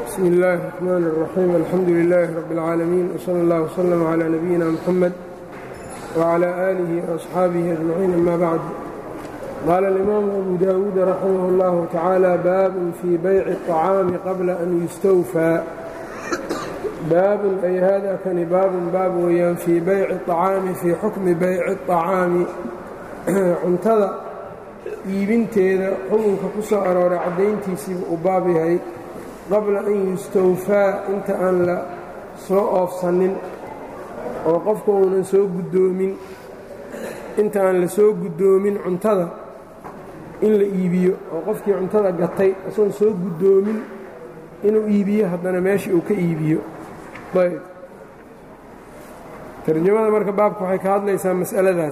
bsmi اllahi الرحmn الرaxيim alxamdu لilaahi rab اlcaalamiin wslى اllah wslm عlى nabiyina mxamed wعlى آlihi وaصxaabihi aجmaciin ama bacd qaala اlimaamu abu dawuud raximah اllahu tacaala baabun fii bayci الطacaami qabla an yustawfaa baabun ay hada kani baabun baab weeyaan fii bayci الطacaami fii xukmi bayci الطacaami cuntada iibinteeda xukunka ku soo arooray caddayntiisiiba uu baab yahay qabla an yustawfaa inta aan la soo oofsanin oo qofka uunan soo guddoomin inta aan la soo guddoomin cuntada in la iibiyo oo qofkii cuntada gatay isagoon soo guddoomin inuu iibiyo haddana meeshii uu ka iibiyo ayb tarjamada marka baabka waxay ka hadlaysaa mas'aladaas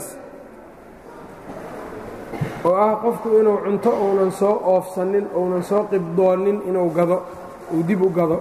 oo ah qofku inuu cunto uunan soo oofsanin uunan soo qibdoonin inuu gado uu dib u gado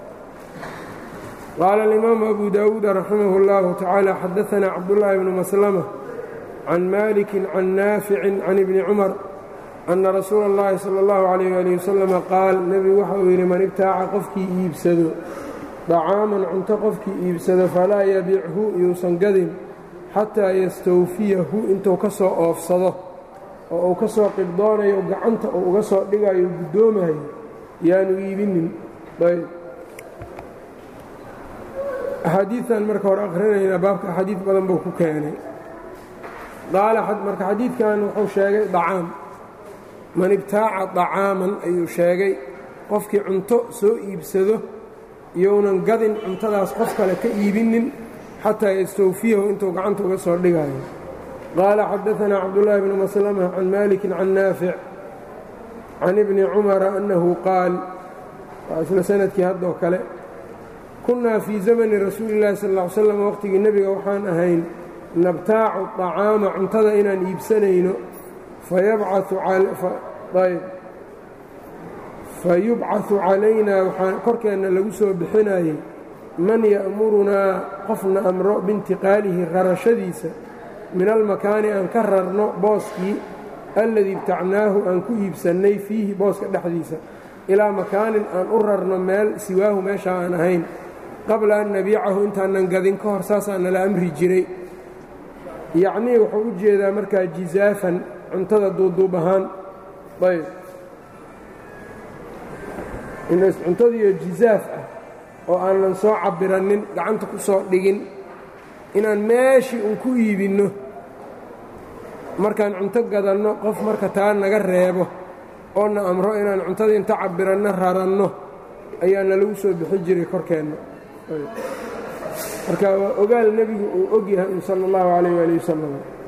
qaala alimaamu abu daawuud raximah اllahu tacaala xadaanaa cabdullaahi bnu maslama can maalikin can naaficin can ibni cumar anna rasuula اllahi sala اllahu calayh ali wasalama qaal nebigu waxa uu yidhi man ibtaaca qofkii iibsado dacaaman cunto qofkii iibsado falaa yabichu yuusan gadin xataa yastawfiyahu intuu ka soo oofsado oo uu ka soo qibdoonayo gacanta uu uga soo dhigayo guddoomayo yaanu iibinin ayb axaadiidan marka hore akhrinaynaa baabka axaadiid badan buu ku keenay qaala marka xadiidkan wuxuu sheegay dacaam man ibtaaca dacaaman ayuu sheegay qofkii cunto soo iibsado iyounan gadin cuntadaas qof kale ka iibinin xataa yastawfiyahu intuu gacanta uga soo dhigayo qaala xadaanaa cabdullaahi bnu maslama can maalikin can naafic can ibni cumara annahu qaal waa isla sanadkii haddoo kale kunnaa fii zamani rasuuli illahi sal ll ly slam waqhtigii nebiga waxaan ahayn nabtaacu طacaama cuntada inaan iibsanayno fayubcaثu calaynaa waxaa korkeenna lagu soo bixinayay man ya'murunaa qofna amro biintiqaalihi rarashadiisa min almakaani aan ka rarno booskii alladii ibtacnaahu aan ku iibsannay fiihi booska dhexdiisa ilaa makaanin aan u rarno meel siwaahu meesha aan ahayn qabla an nabiicahu intaanan gadin ka hor saasaa nala amri jiray yacnii wuxuu u jeedaa markaa jizaafan cuntada duuduub ahaan ayb cuntadiiyo jizaaf ah oo aanan soo cabiranin gacanta ku soo dhigin inaan meeshii un ku iibinno markaan cunto gadanno qof marka taa naga reebo oo na amro inaan cuntadii inta cabiranno raranno ayaa nalagu soo bixi jiray korkeenna marka waa ogaal nebigu uu og yahay sala اllahu calayh waali wasalam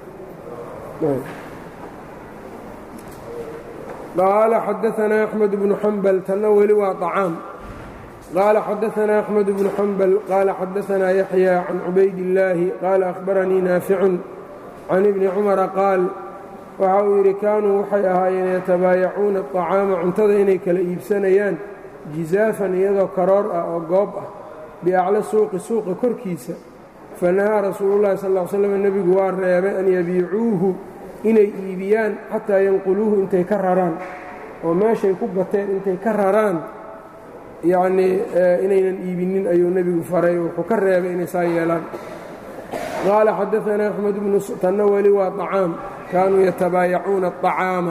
qaala xadaanaa axmed bnu xambal tanna weli waa طacaam qaala xadaanaa axmed bnu xambal qaala xadaanaa yaxya can cubaydillaahi qaala ahbaranii naaficun can ibni cumara qaal waxa uu yidhi kaanuu waxay ahaayeen yatabaayacuuna aطacaama cuntada inay kala iibsanayaan jizaafan iyadoo karoor ah oo goob ah biacla suuqi suuqa korkiisa fanahaa rasuulullahi sal l slam nebigu waa reebay an yabiicuuhu inay iibiyaan xataa yanquluuhu intay ka raraan oo meeshay ku gateen intay ka raraan yacnii inaynan iibinin ayuu nebigu faray wuxuu ka reebay inay saa yeelaan qaala xadaanaa axmed bnu tanna weli waa طacaam kaanuu yatabaayacuuna الطacaama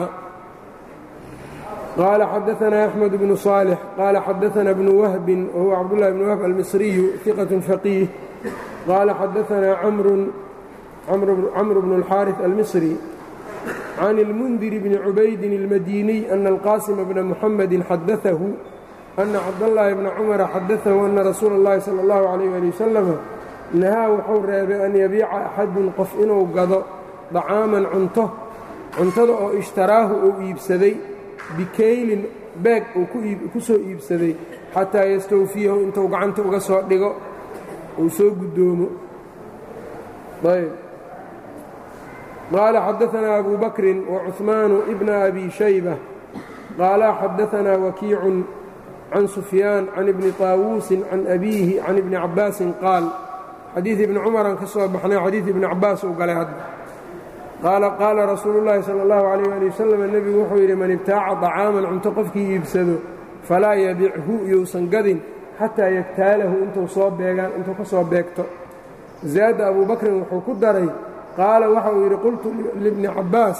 qaala xadaanaa axmed bnu صaalix qaala xadaanaa bnu wahbin wahuwa cabdullahi bnu wahb almisriyu iqat faqiih qaala xadaanaa camru bnu اlxaariث almisri can اlmundiri bni cubaydin اlmadiniy ana alqaasima bna muxamedi xadaahu ana cabdallaahi bna cumara xadaahu ana rasuula اllahi salى اllahu عalيh ali wasalam nahaa wuxuu reebay an yabiica axadun qof inuu gado dacaaman cunto cuntada oo ishtaraahu uu iibsaday bikaylin beeg uu ku soo iibsaday xataa yastawfiyahu intuu gacanta uga soo dhigo uu soo guddoomo ayb qaala xadaanaa abu bakrin wacuثmaanu ibna abi shayba qaala xadaanaa wakiicun can sufyaan can ibni طaawuusin can abiihi can ibni cabbaasin qaal xadiid ibni cumaraan ka soo baxnay xadiid ibni cabbaas uu galay hadda qaala qaala rasuulu llaahi sala allahu calayh ali wasalam nebigu wuxuu yidhi man ibtaaca طacaaman cunto qofkii iibsado falaa yabichu yousan gadin xataa yaktaalahu intuu soo beegaan intuu ka soo beegto zaada abuu bakrin wuxuu ku daray qaala waxa uu yidhi qultu libni cabbaas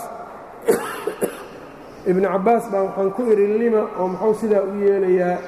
ibni cabbaas baa waxaan ku idhi lima oo muxuu sidaa u yeelayaa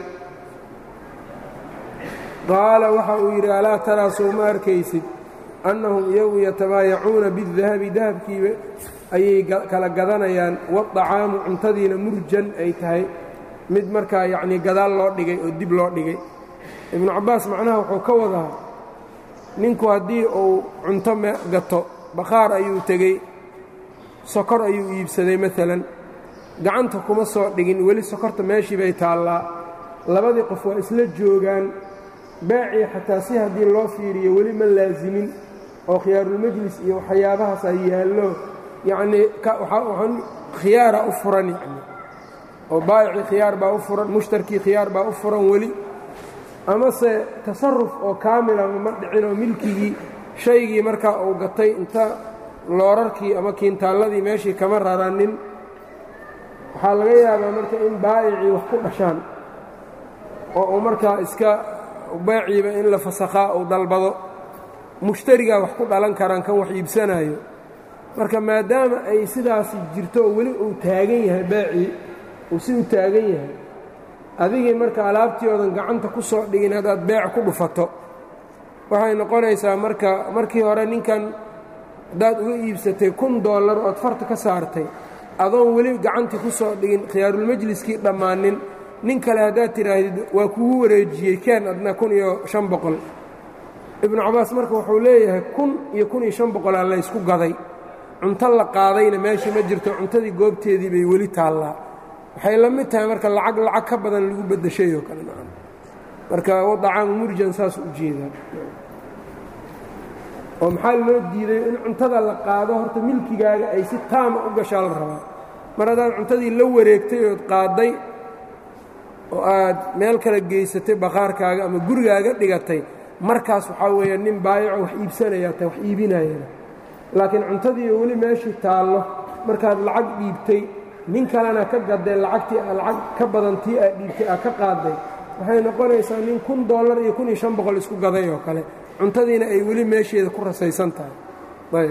qaala waxa uu yidhi alaa taraa sow ma arkaysid annahum iyagu yatabaayacuuna bidahabi dahabkiiba ayay kala gadanayaan waطacaamu cuntadiina murjan ay tahay mid markaa yacnii gadaal loo dhigay oo dib loo dhigay ibnu cabbaas macnaha wuxuu ka wadaa ninku haddii uu cunto gato bakhaar ayuu tegey sokor ayuu iibsaday maalan gacanta kuma soo dhigin weli sokorta meeshii bay taallaa labadii qof waa isla joogaan baacii xataa si haddii loo fiiriyo weli ma laasimin oo khiyaarulmajlis iyo waxyaabahaasaa yaallo yacnii khiyaara u furan yacni oo baayicii khiyaar baa u furan mushtarkii khiyaar baa u furan weli amase tasaruf oo kaamilama ma dhicin oo milkigii shaygii markaa uu gatay inta loorarkii ama kiintaalladii meeshii kama raranin waxaa laga yaabaa marka in baa'icii wax ku dhashaan oo uu markaa iska baaciiba in la fasakhaa uu dalbado mushtarigaa wax ku dhalan karaan kan wax iibsanaayo marka maadaama ay sidaasi jirto oo weli uu taagan yahay baacii uu si u taagan yahay adigii marka alaabtii oodan gacanta ku soo dhigin haddaad beec ku dhufato waxay noqonaysaa marka markii hore ninkan haddaad uga iibsatay kun dollar ood farta ka saartay adoon weli gacantii ku soo dhigin khiyaarulmajliskii dhammaanin nin kale haddaad tidhaahdid waa kugu wareejiyey keen adna kun iyo shan boqol ibnu cabaas marka wuxuu leeyahay kun iyo kun iyo shan boqolaa laysku gaday cunto la qaadayna meeshii ma jirto cuntadii goobteedii bay weli taallaa waxay la mid tahay marka lacag lacag ka badan lagu beddeshay oo kale maa marka wadacaamu murjan saas u jeedaa oo maxaa loo diiday in cuntada la qaado horta milkigaaga ay si taama u gashaa la rabaa mar haddaad cuntadii la wareegtay ood qaadday oo aad meel kale geysatay bakhaarkaaga ama gurigaaga dhigatay markaas waxaa weeya nin baayaco wax iibsanayaa ta wax iibinayana laakiin cuntadiiyo weli meeshii taallo markaad lacag dhiibtay nin kalena ka gaday lacagtii lacag ka badan tii aad dhiibtay aad ka qaadday waxay noqonaysaa nin kun dollar iyo kun iyo shan boqol isku gaday oo kale cuntadiina ay weli meesheeda ku rasaysan tahay ayb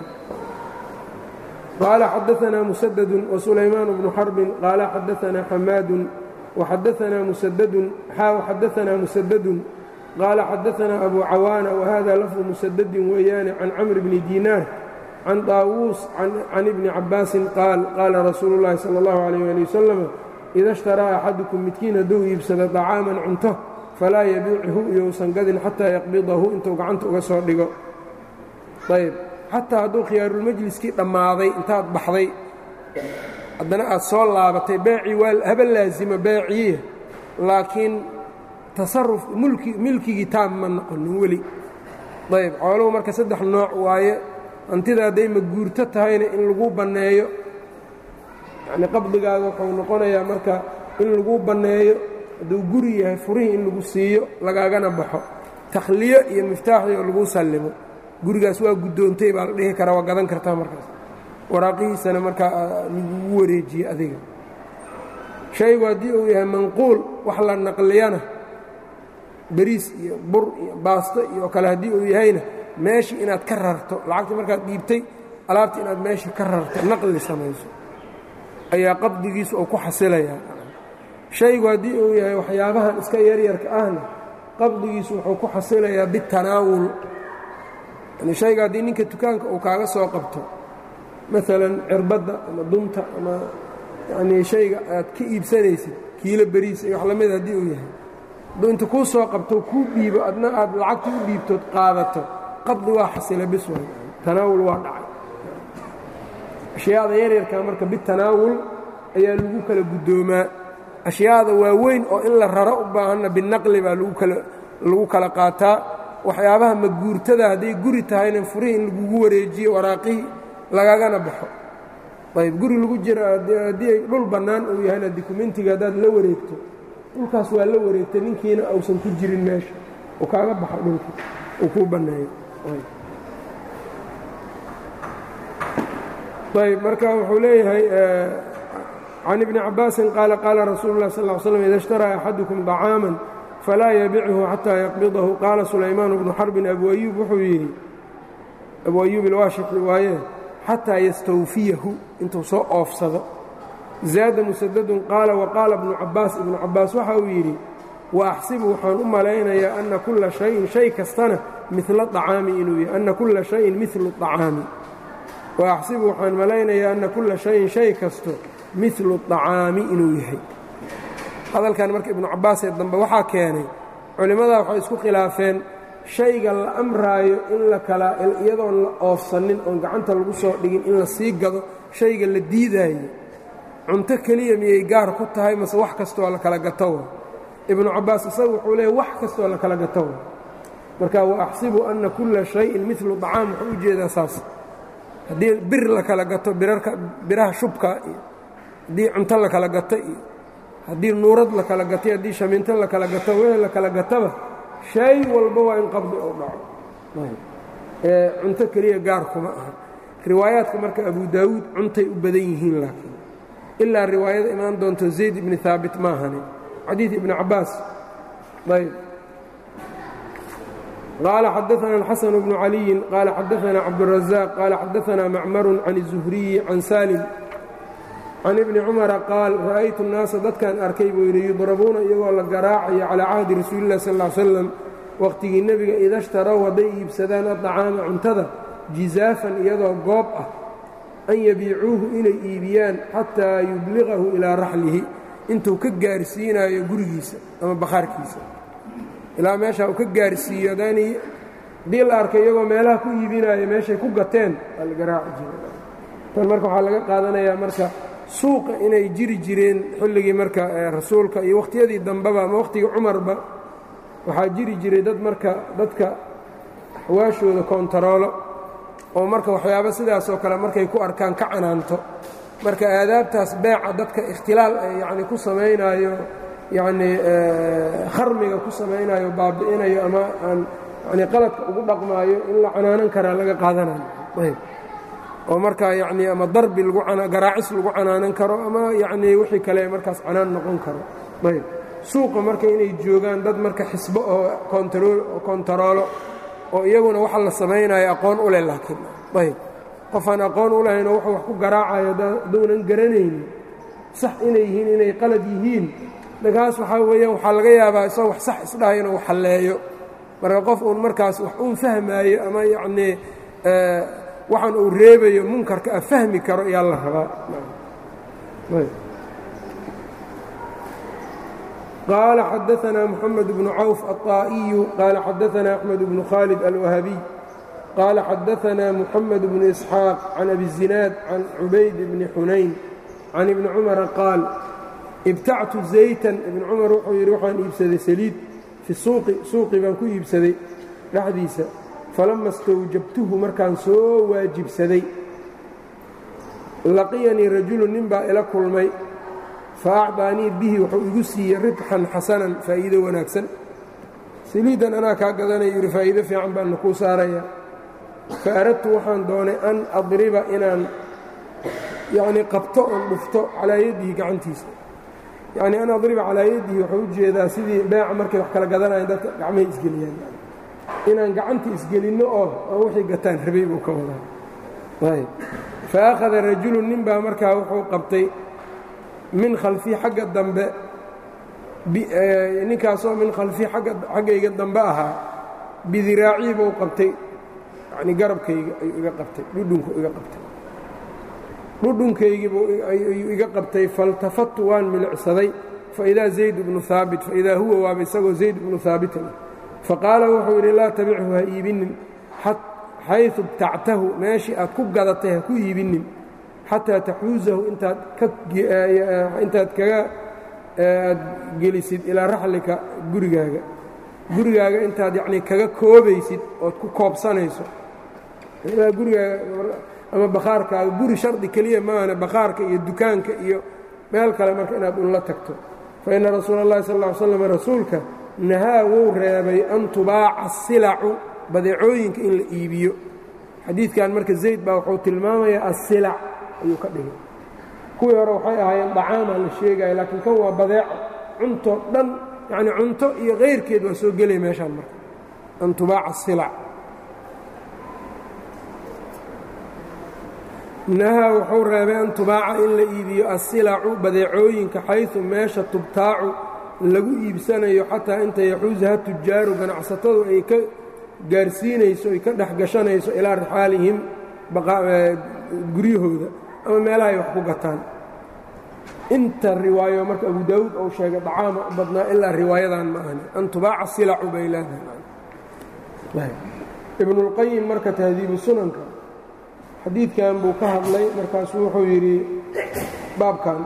qaala xadaanaa musadadun wasulaymaan bnu xarbin qaala xadaanaa xamaadun waxadaanaa musadadun xaa xadaanaa musadadun qaala xadaanaa abu cawaana wahada lafdu musadadin weeyaane can camr bni diinaar can daawuus can ibni cabbaasin qaal qaala rasuulu llaahi sala allahu calayh ali wasalam ida ishtaraa axadukum midkiin hadduu iibsado dacaaman cunto falaa yabiichu iyousan gadin xataa yaqbidahu intuu gacanta uga soo dhigo ayb xataa hadduu khiyaarulmajliskii dhammaaday intaad baxday haddana aad soo laabatay beecii waa haba laasima beeciye laakiin tasaruf mulki milkigii taam ma noqonin weli ayb xooluhu marka saddex nooc waaye hantida hadday maguurto tahayna in lagu banneeyo yacnii qabdigaaga wuxuu noqonayaa marka in lagu banneeyo hadduu guri yahay furihii in lagu siiyo lagaagana baxo takhliyo iyo miftaaxdii oo lagu sallimo gurigaas waa guddoontay baa la dhihi karaa waa gadan kartaa markaas waraaqihiisana markaa lagugu wareejiye adiga shaygu haddii uu yahay manquul wax la naqliyana beriis iyo bur iyo baasto iyo kale haddii uu yahayna meeshii inaad ka rarto lacagtii markaad dhiibtay alaabtii inaad meeshii ka rarto naqli samayso ayaa qabdigiisu uu ku xasilayaa shaygu haddii uu yahay waxyaabahan iska yaryarka ahna qabdigiisu wuxuu ku xasilayaa bitanaawul yani shayga haddii ninka dukaanka uu kaaga soo qabto maalan cirbadda ama dunta ama yanii shayga aad ka iibsanaysid kiilo beriis iyo wax lamida haddii uu yahay hadduu inta kuu soo qabto kuu dhiibo adna aad lacagtii u dhiibtood qaadato qabdi waa xasila bis way tanaawul waa dhacay ashyaada yaryarka marka bitanaawul ayaa lagu kala guddoomaa ashyaada waaweyn oo in la raro u baahanna binaqli baa lagu kala qaataa waxyaabaha maguurtada hadday guri tahayna furihii in lagugu wareejiyo waraaqihii lagagana baxo ayb guri lagu jira haddii ay dhul bannaan uu yahayna dokumentiga haddaad la wareegto dhulkaas waa la wareegtay ninkiina ausan ku jirin meesha uu kaaga baxo dhulkii uu kuu banneeyo ayb marka wuxuu leeyahay can ibni cabaasin qaala qaala rasuulu lah sal slm ida ishtaraa axadukum طacaaman falaa yabichu xataa yaqbidahu qaala sulaymaan bnu xarbin abu ayuub wuxuu yidhi abu ayuub ilwaashixi waaye xataa yastawfiyahu intuu soo oofsado zaada musadadun qaala waqaala ibnu cabaas ibnu cabaas waxa uu yidhi wa axsibu waxaan u malaynayaa ana kulla shayin shay kastana mila acaami inuu yahay ana kulla shayin milu acaami wa axsibu waxaan malaynayaa ana kulla shayin shay kasto milu acaami inuu yahay hadalkan marka ibnu cabaasee dambe waxaa keenay culimmadaa waxay isku khilaafeen shayga la amraayo in la kala iyadoon la oofsanin oon gacanta lagu soo dhigin in la sii gado shayga la diidaayo cunto keliya miyay gaar ku tahay mase wax kastoo la kala gatowa ibnu cabaas isagu wuxuu leeya wax kastoo la kala gatowa marka wa axsibu anna kulla shayin milu dacaam wuxuu u jeedaa saas haddii bir la kala gato biraha shubka iyo haddii cunto la kala gato iyo haddii nuurad la kala gatay haddii shamiinto la kala gato weel la kala gataba shay walba waa in qabdi oo dhaco ee cunto keliya gaar kuma aha riwaayaadka marka abu daawuud cuntay u badan yihiin laakiin ilaa riwaayada imaan doonto zayd ibni haabit maahani xadiid ibni cabaas ayb qaala xadaana alxasan bnu caliyin qaala xadaana cabdurazaaq qaala xadaana macmarun can الzuhriyi can salim can ibni cumara qaal ra'aytu nnaasa dadkan arkay buu yidhi yudrabuuna iyagoo la garaacayo calaa cahdi rasuulilah sal ll slam wakhtigii nebiga ida shtarow hadday iibsadaan adacaama cuntada jizaafan iyadoo goob ah an yabiicuuhu inay iibiyaan xataa yubliqahu ilaa raxlihi intuu ka gaarsiinaayo gurigiisa ama bakhaarkiisa ilaa meeshaa uu ka gaarsiiyo adaanii haddii la arkay iyagoo meelaha ku iibinaayo meeshay ku gateen waa la garaaci jira tan marka waxaa laga qaadanayaa marka suuqa inay jiri jireen xilligii marka rasuulka iyo wakhtiyadii dambeba ama wakhtigii cumarba waxaa jiri jiray dad marka dadka xawaashooda koontaroolo oo marka waxyaabo sidaasoo kale markay ku arkaan ka canaanto marka aadaabtaas beeca dadka ikhtilaal yacni ku samaynaayo yacnii kharmiga ku samaynayo baabi'inayo ama aan yani qaladka ugu dhaqmaayo in la canaanan karaa laga qaadanayo ayb oo markaa yacnii ama darbi lagu garaacis lagu canaanan karo ama yacnii wixii kale markaas canaan noqon karo ayb suuqa marka inay joogaan dad marka xisbo oo kontaroolo oo iyaguna waxa la samaynayo aqoon u leh laakiin ayb qofaan aqoon u lahayn oo wuxuu wax ku garaacayo hadduunan garanaynin sax inay yihiin inay qalad yihiin markaas waxaa weeyaan waxaa laga yaabaa isagoo wax sax isdhahay inuu halleeyo marka qof uun markaas wax uun fahmaayo ama yacnii waxaan uu reebayo munkarka a fahmi karo ayaa la rabaa qaala xadaanaa moxamed bnu cawf aلطaa'iyu qaala xadaanaa axmed bnu khaalid alwahabiy qaala xadaanaa moxamed bnu isxaaq can abi zinaad can cubayd bni xunayn can ibni cumara qaal ibtactu zaytan ibni cumar wuxuu yidhi waxaan iibsaday saliid fi suuqi suuqi baan ku iibsaday dhexdiisa falama istawjabtuhu markaan soo waajibsaday laqiyanii rajulu nin baa ila kulmay fa acdaanii bihi wuxuu igu siiyey ribxan xasanan faa'iido wanaagsan saliiddan anaa kaa gadanaya yidhi faa'iido fiican baanna kuu saaraya fa aradtu waxaan doonay an adriba inaan yacnii qabto oon dhufto calaa yaddihi gacantiisa yacnii an adriba calaa yaddihi wuxuu u jeedaa sidii beeca markay wax kala gadanayan dadka gacmahay isgeliyaan inaan gacanta isgelinno oo aan wixii gataan rabay buu ka wadaa ayb fa akhada rajulu nin baa markaa wuxuu qabtay min khalfii xagga dambe ninkaasoo min khalfii xaggayga dambe ahaa bidiraacii buu qabtay yacnii garabkayga ayuu iga qabtay dhudhunku iga qabtay dhudhunkaygiibuu ayuu iga qabtay faltafattu waan milicsaday faidaa zayd bnu haabit faidaa huwa waaba isagoo zayd bnu haabitin faqaala wuxuu yidhi laa tabichu ha iibinin xayثu btactahu meeshii aad ku gadatay ha ku iibinin xataa taxuusahu intaad kaga aad gelisid ilaa raxlika gurigaaga gurigaaga intaad yanii kaga koobaysid ood ku koobsanayso gurigaaga ama bakhaarkaaga guri shardi keliya maahane bakhaarka iyo dukaanka iyo meel kale marka inaad unla tagto faina rasuula اllahi sal ا ly slam rasuulka nahaa wuu reebay an tubaaca asilacu badeecooyinka in la iibiyo xadiidkan marka zayd baa wuxuu tilmaamayaa asilac ayuu ka dhigay kuwii hore waxay ahaayeen dacaamaa la sheegaya laakiin kan waa badeeco cunto dhan yacni cunto iyo kayrkeed waa soo gelaya meeshaan marka an tubaaca silac nahaa wuxuu reebay an tubaaca in la iibiyo asilacu badeecooyinka xaysu meesha tubtaacu lagu iibsanayo xataa inta yaxuusaha tujaaru ganacsatadu ay ka gaarsiinayso ay ka dhex gashanayso ilaa rixaalihim guryahooda ama meelaha ay wax ku gataan inta riwaayo marka abu daawuud uu sheegay dacaama u badnaa ilaa riwaayadan ma ahni an tubaaca silacu bay leedahay ibnulqayim marka tahdiibu sunanka xadiidkan buu ka hadlay markaasuu wuxuu yidhi baabkan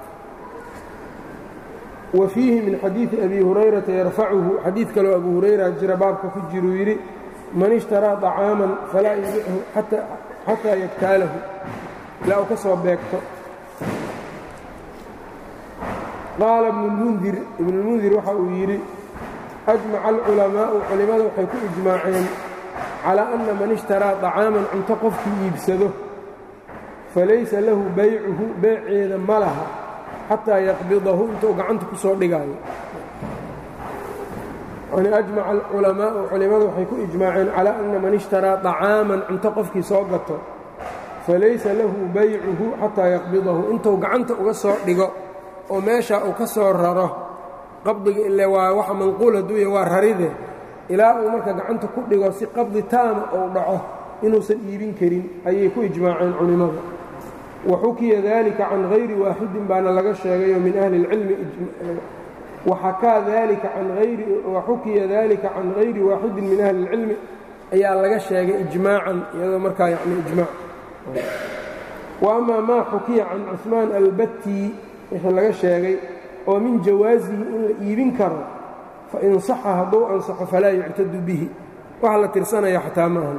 wa fiihi min xadiidi abi hurayrata yarfacuhu xadiid kaloo abu hurayra jira baabka ku jiruu yidhi man ishtaraa طacaaman falaa yubichu xataa yaktaalahu ilaa uu ka soo beegto qaala ibnulmundir ibnulmundir waxa uu yidhi ajmaca alculamaa'u culimmada waxay ku ijmaaceen calaa anna man ishtaraa طacaaman cunto qofkii iibsado falaysa lahu baycuhu beeceeda ma laha xataa yaqbidahu intuu gacanta ku soo dhigaayo yani ajmaca alculamaa'u culimmadu waxay ku ijmaaceen calaa anna man ishtaraa طacaaman cunto qofkii soo gato falaysa lahu baycuhu xataa yaqbidahu intuu gacanta uga soo dhigo oo meeshaa uu ka soo raro qabdiga ile waa waxa manquul hadduuya waa raride ilaa uu marka gacanta ku dhigo si qabdi taama uu dhaco inuusan iibin karin ayay ku ijmaaceen culimmadu wa xukiya dalika can hayri waaxidin baana laga sheegayo min ahli اlcilmi waxakaa dalika can ayri waxukiya dalika can hayri waaxidin min ahli اlcilmi ayaa laga sheegay ijmaacan iyadoo markaa yani ijmaac wa amaa maa xukiya can cuثmaan albatti wixii laga sheegay oo min jawaasihi in la iibin karo fain saxa hadduu ansaxo falaa yuctadu bihi waxa la tirsanaya xataa maahan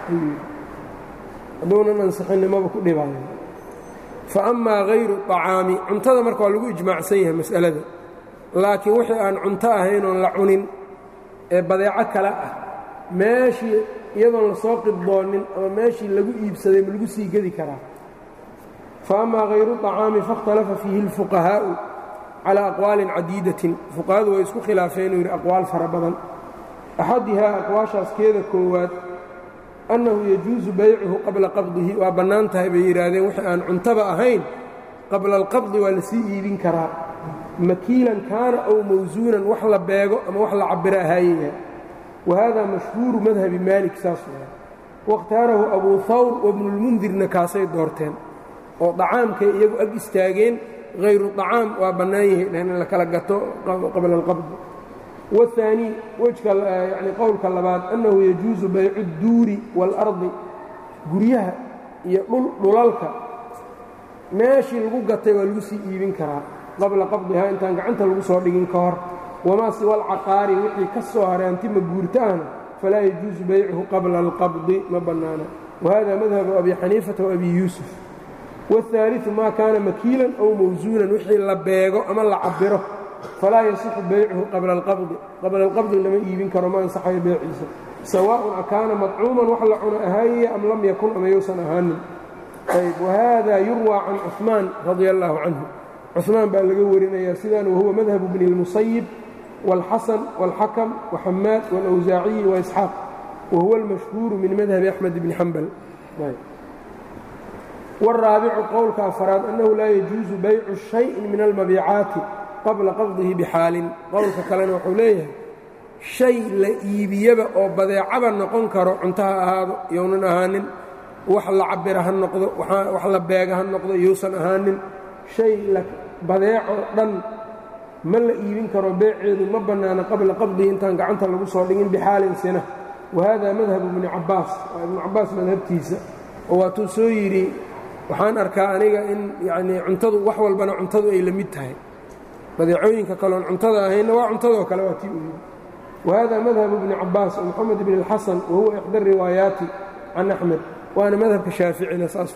hadduunan ansaxinnimaba ku dhibaayo fa amaa hayru طacaami cuntada marka waa lagu ijmaacsan yahay mas'alada laakiin wixii aan cunto ahayn oon la cunin ee badeeco kale ah meeshii iyadoon lasoo qibdoonin ama meeshii lagu iibsaday ma lagu sii gedi karaa fa amaa hayru طacaami fakhtalafa fiihi اlfuqahaa'u calى aqwaalin cadiidatin fuqahadu way isku khilaafeen uu yidhi aqwaal fara badan axadihaa aqwaashaas keeda koowaad annahu yajuusu baycuhu qabla qabdihi waa bannaan tahay bay yidhaahdeen wixii aan cuntaba ahayn qabla alqabdi waa lasii iibin karaa makiilan kaana ow mawsuunan wax la beego ama wax la cabiro ahaayaya wa hada mashhuuru madhabi maalik saas waa wakhtaarahu abuu hawr wabnulmundirna kaasay doorteen oo dacaamkay iyagu ag istaageen hayru طacaam waa bannaan yahay in la kala gato qabla alqabdi والثاني wejka yani qowlka labaad أnnahu yajuusu baycu الduuri wاlأrضi guryaha iyo dhulalka meeshii lagu gatay waa lagu sii iibin karaa qabla qabdihaa intaan gacanta lagu soo dhigin ka hor wamaa siwa alcaqaari wixii ka soo haray antima guurtaana falaa yajuusu baycuhu qabla اlqabdi ma bannaana wahada madhabu abi xaniifata وabi yuusuf والثaaliثu ma kaana makiilan ow mawsuunan wixii la beego ama la cabiro falaa yasixu baycuhu qabla alqabdi qabla alqabdi lama iibin karo ma ansaxayo beeciisa sawaaءun akaana madcuuman wax la cuno ahaayaya am lam yakun ama yousan ahaanin ayb wahada yurwaa can cuثmaan radia اllahu canhu cuثmaan baa laga warinaya sidan wahuwa madhabu bni اlmusayib wاlxasan wاlxakam waxamaad wاlawsaaciyi waisxaaq wahuwa اlmashhuuru min madhabi axmed bni xambal wاraabicu qowlka afaraad annahu laa yajuusu baycu shayin min almabiicaati qabla qabdihi bixaalin qowlka kalena wuxuu leeyahay shay la iibiyaba oo badeecaba noqon karo cunto ha ahaado younan ahaanin wax la cabira ha noqdo wax la beega ha noqdo yousan ahaanin shay badeeco dhan ma la iibin karo beeceedu ma bannaana qabla qabdihi intaan gacanta lagu soo dhigin bixaalin sina wa hada madhabu ibni cabbaas waa ibnu cabbaas madhabtiisa oo waatuu soo yidhi waxaan arkaa aniga in yacnii cuntadu wax walbana cuntadu ay la mid tahay badeecooyinka kaloon cuntada ahaynna waa cuntadoo kale waa tii u yidhi wahada madhabu bni cabbaas oo moxamed bn اlxasan wahuwa ixda riwaayaati can axmed waana madhabka shaaficina saas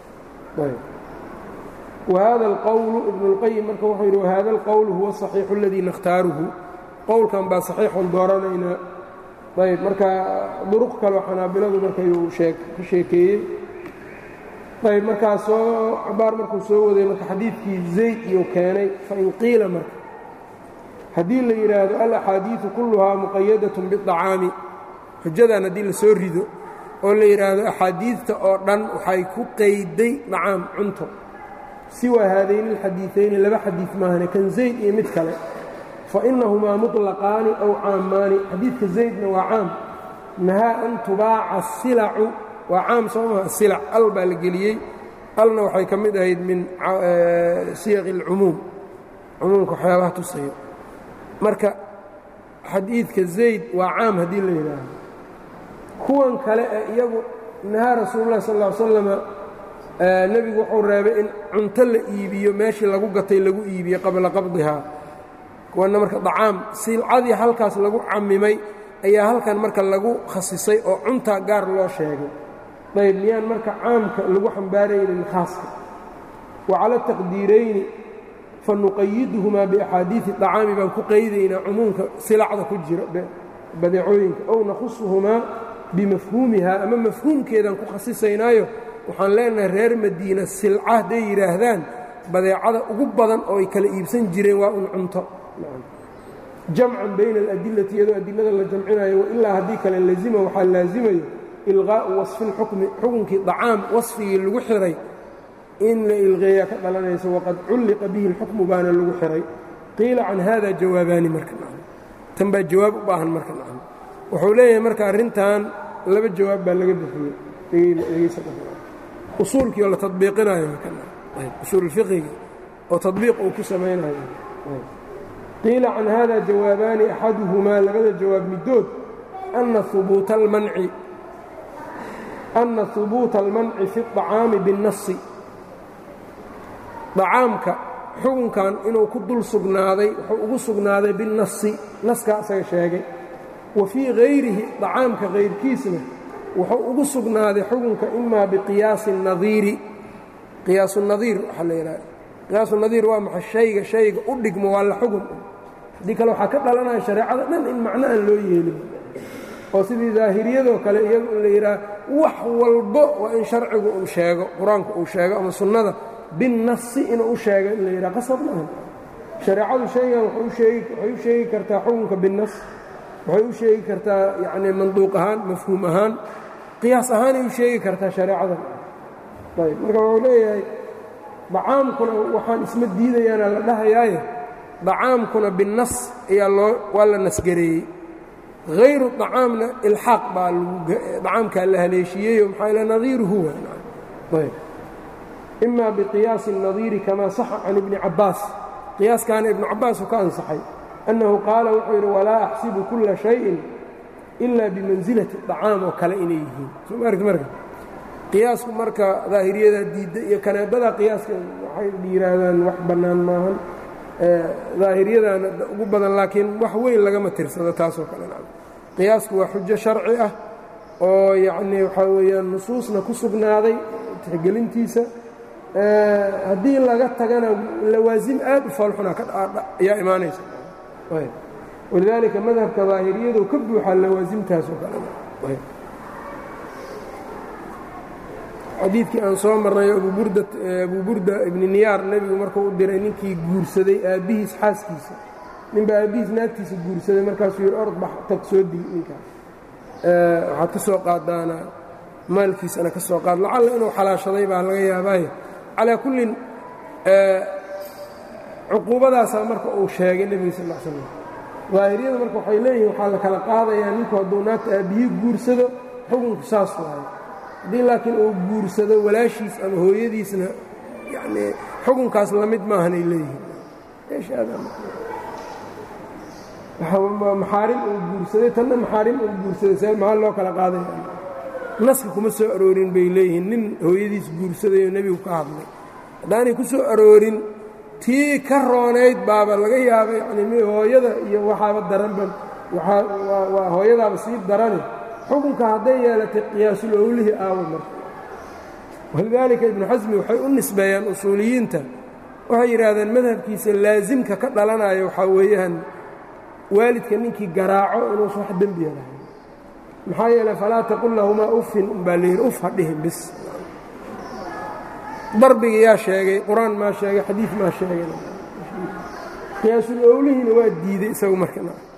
wahada alqowlu ibnu اlqayim marka wuxuu yidhi wahada alqowlu huwa asaxiixu aladii nakhtaaruhu qowlkan baa saxiixun dooranaynaa ayb marka duruq kaleo xanaabiladu markayuu ka sheekeeyey ayb markaa soo cabaar markuu soo waday marka xadiidkii zayd iyuu keenay fain qiila marka haddii la yidhaahdo alaxaadiidu kulluhaa muqayadatun biطacaami xujadan haddii la soo rido oo la yidhaahdo axaadiidta oo dhan waxay ku qayday dacaam cunto siwa haadayni اlxadiiثayni laba xadiid maahane kan zayd iyo mid kale fainahumaa muطlaqaani aw caamaani xadiidka zaydna waa caam nahaa an tubaaca silacu waa caam soo maha silac al baa la geliyey alna waxay ka mid ahayd min siyaqi اlcumuum cumuumka waxyaabaha tusayo marka xadiidka zayd waa caam haddii la yidhaahdo kuwan kale ee iyagu nahaa rasuululah sal ll slama nebigu wuxuu reebay in cunto la iibiyo meeshii lagu gatay lagu iibiyo qabla qabdihaa kuwanna marka dacaam silcadii halkaas lagu camimay ayaa halkan marka lagu khasisay oo cuntaa gaar loo sheegay ayb miyaan marka caamka lagu xambaaraynin khaaska wa cala taqdiirayni fa nuqayiduhumaa biaxaadiidi dacaami baan ku qaydaynaa cumuumka silacda ku jira badeecooyinka ow nakhusuhumaa bimafhuumihaa ama mafhuumkeedaan ku khasisaynaayo waxaan leenahay reer madiina silca hadday yidhaahdaan badeecada ugu badan oo ay kala iibsan jireen waa un cunto jamcan bayna aladilati iyadoo adilada la jamcinayo wailaa haddii kale lazima waxaa laazimayo ilqaa'u wasfi lxukmi xukunkii dacaam wasfigii lagu xiray in la ilqeeyaa ka dhalanayso waqad culliqa bihi اlxukmu baana lagu xiray qiila can hada jawaabaani marka tan baa jawaab u baahan marka wuxuu leeyahay marka arrintan laba jawaab baa laga bixiyey usuulkii oo la tabiiqinayo usuul fiqigi oo tabiiq uu ku samaynayo qiila can hada jawaabaani axaduhumaa labada jawaab middood ana hubuuta almanci ana hubuuta almanci fi الطacaami biالnasi dacaamka xukunkan inuu ku dul sugnaaday wuxuu ugu sugnaaday biالnasi naskaa asaga sheegay wa fii hayrihi dacaamka hayrkiisna wuxuu ugu sugnaaday xukunka imaa biqiyaasi nadiiri qiyaasu nadiir waxaa la yidhaha qiyaasu nadiir waa maxay shayga shayga u dhigmo waa la xugun haddii kale waxaa ka dhalanaya shareecada dhan in macno aan loo yeelin oo sidii daahiriyadoo kale iyagu in la yidhaha wax walbo waa in sharcigu uu sheego qur-aanku uu sheego ama sunnada binnasi inuu u sheego in la yidhaha qasab maaha shareecadu shaygan waxay u sheegi kartaa xukunka binnas waxay u sheegi kartaa yacnii manduuq ahaan mafhuum ahaan qiyaas ahaanay u sheegi kartaa shareecadan ayb marka wuxuu leeyahay dacaamkuna waxaan isma diidayaana la dhahayaaye dacaamkuna binnas ayaa loo waa la nasgareeyey hayru dacaamna ilxaaq baa dacaamkaa la haleeshiiyeyo maxaa ila nadiiru huwa ayb ima biqiyaasi الnadiiri kama saxa can ibni cabbaas qiyaaskaana ibnu cabbaas uu ka ansaxay annahu qaala wuxuu yidhi walaa axsibu kulla shayin ila bimansilati dacaam oo kale inay yihiin soo ma argti marka qiyaasku marka daahiriyadaa diidda iyo kaneebada qiyaaska waxay yidhaahdaan wax bannaan maahan daahiriyadaana ugu badan laakiin wax weyn lagama tirsado taasoo kale qiyaasku waa xujo sharci ah oo yacnii waxaa weeyaan nusuusna ku sugnaaday tixgelintiisa haddii laga tagana lawaasim aad u foolxuna ayaa imaanaysa walidaalika madhabka daahiriyadu ka buuxaa lawaasimtaasoo kale xadiidkii aan soo marnay abu burda ibni niyaar nebigu markuu u diray ninkii guursaday aabbihiis xaaskiisa ninbaa aabbihiis naagtiisa guursaday markaasuu yidhi orod bax tag soo dii ninkaas waxaad ka soo qaadaana maalkiisana ka soo qaad lacalla inuu xalaashaday baa laga yaabaaye calaa kullin cuquubadaasaa marka uu sheegay nebiga sal l slam daahiriyada marka waxay leeyihin waxaa la kala qaadayaa ninku hadduu naagta aabbiyi guursado xukunku saas waayo haddii laakiin uu guursado walaashiis ama hooyadiisna yanii xukunkaas la mid maahanay leeyihiin maxaarim uu guursaday tanna maxaarim uu guursaday see maxaa loo kala qaadaya naska kuma soo aroorin bay leeyihiin nin hooyadiis guursadayoo nebigu ka hadlay haddaanay ku soo aroorin tii ka roonayd baaba laga yaaba yani hooyada iyo waxaaba daranba waa hooyadaaba sii darane xukunka hadday yeelatay qiyaasul owlihi aawo marka walidaalika ibnu xasmi waxay u nisbeeyaan usuuliyiinta waxay yidhaahdeen madhabkiisa laasimka ka dhalanayo waxaa weeyaan waalidka ninkii garaaco inuusan wax dembiya lahayn maxaa yeeley falaa taqul lahumaa uffin umbaa layidhi uf ha dhihin bis darbiga yaa sheegay qur-aan maa sheegay xadiid maa sheegay qiyaasul owlihiina waa diiday isagu marka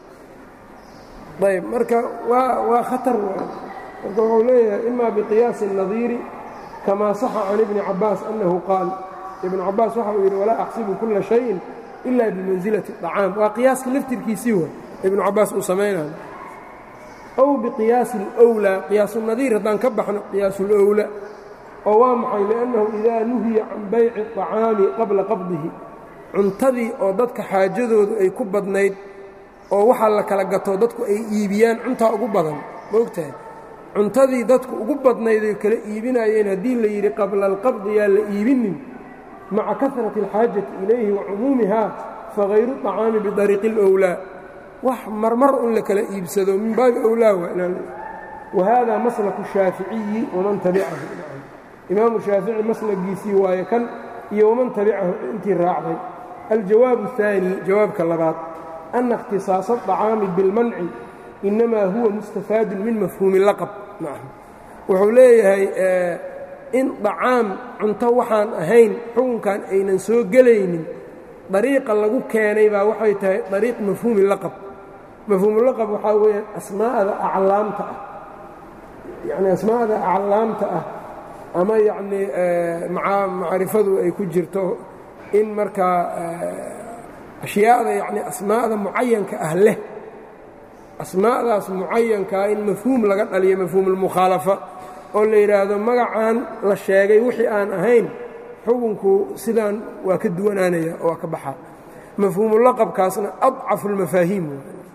ayb marka waa waa khatar marka wuxuu leeyahay ima biqiyaasi الnadiiri kamaa saxa can ibni cabaas annahu qaal ibnu cabaas waxa uu yidhi walaa axsibu kula shayin ila bimansilati الطacaam waa qiyaaska laftirkiisii wa ibnu cabaas uu samaynayo ow biqiyaasi اlأwlaa qiyaasunadiir haddaan ka baxno qiyaasulowla oo waa maxay liannahu idaa nuhiya can bayci الطacaami qabla qabdihi cuntadii oo dadka xaajadoodu ay ku badnayd oo waxaa la kala gato dadku ay iibiyaan cuntaa ugu badan ma ogtahay cuntadii dadku ugu badnayd ay kala iibinayeen haddii la yidhi qabla alqabdi yaa la iibinin maca kahrati alxaajati ilayhi wa cumuumihaa fagayru طacaami bidariiqi اlowlaa wax marmar un la kala iibsado min baabi owlaa wa hada maslaku shaaficiyi waman tabicahu imaamu shaafici maslagiisii waaye kan iyo waman tabicahu intii raacday aljawaabu الثaanي jawaabka labaad ana اkhtiصaaصa الطacaami biاlmanci inamaa huwa mustafaadu min mafhuumi laqab wuxuu leeyahay in dacaam cunto waxaan ahayn xukunkan aynan soo gelaynin dariiqa lagu keenay baa waxay tahay dariiq mafhuumi laqab mafhuumulaqab waxaa weeyaan asmaa'da aclaamta ah yacni asmaa'da aclaamta ah ama yacnii macrifadu ay ku jirto in markaa ashyaada yacni asmaa'da mucayanka ah leh asmaa'daas mucayankaa in mafhuum laga dhaliyo mafhuumulmukhaalafa oo la yidhaahdo magacan la sheegay wixii aan ahayn xukunku sidaan waa ka duwanaanaya oo waa ka baxaa mafhuumulaqabkaasna adcafu اlmafaahiim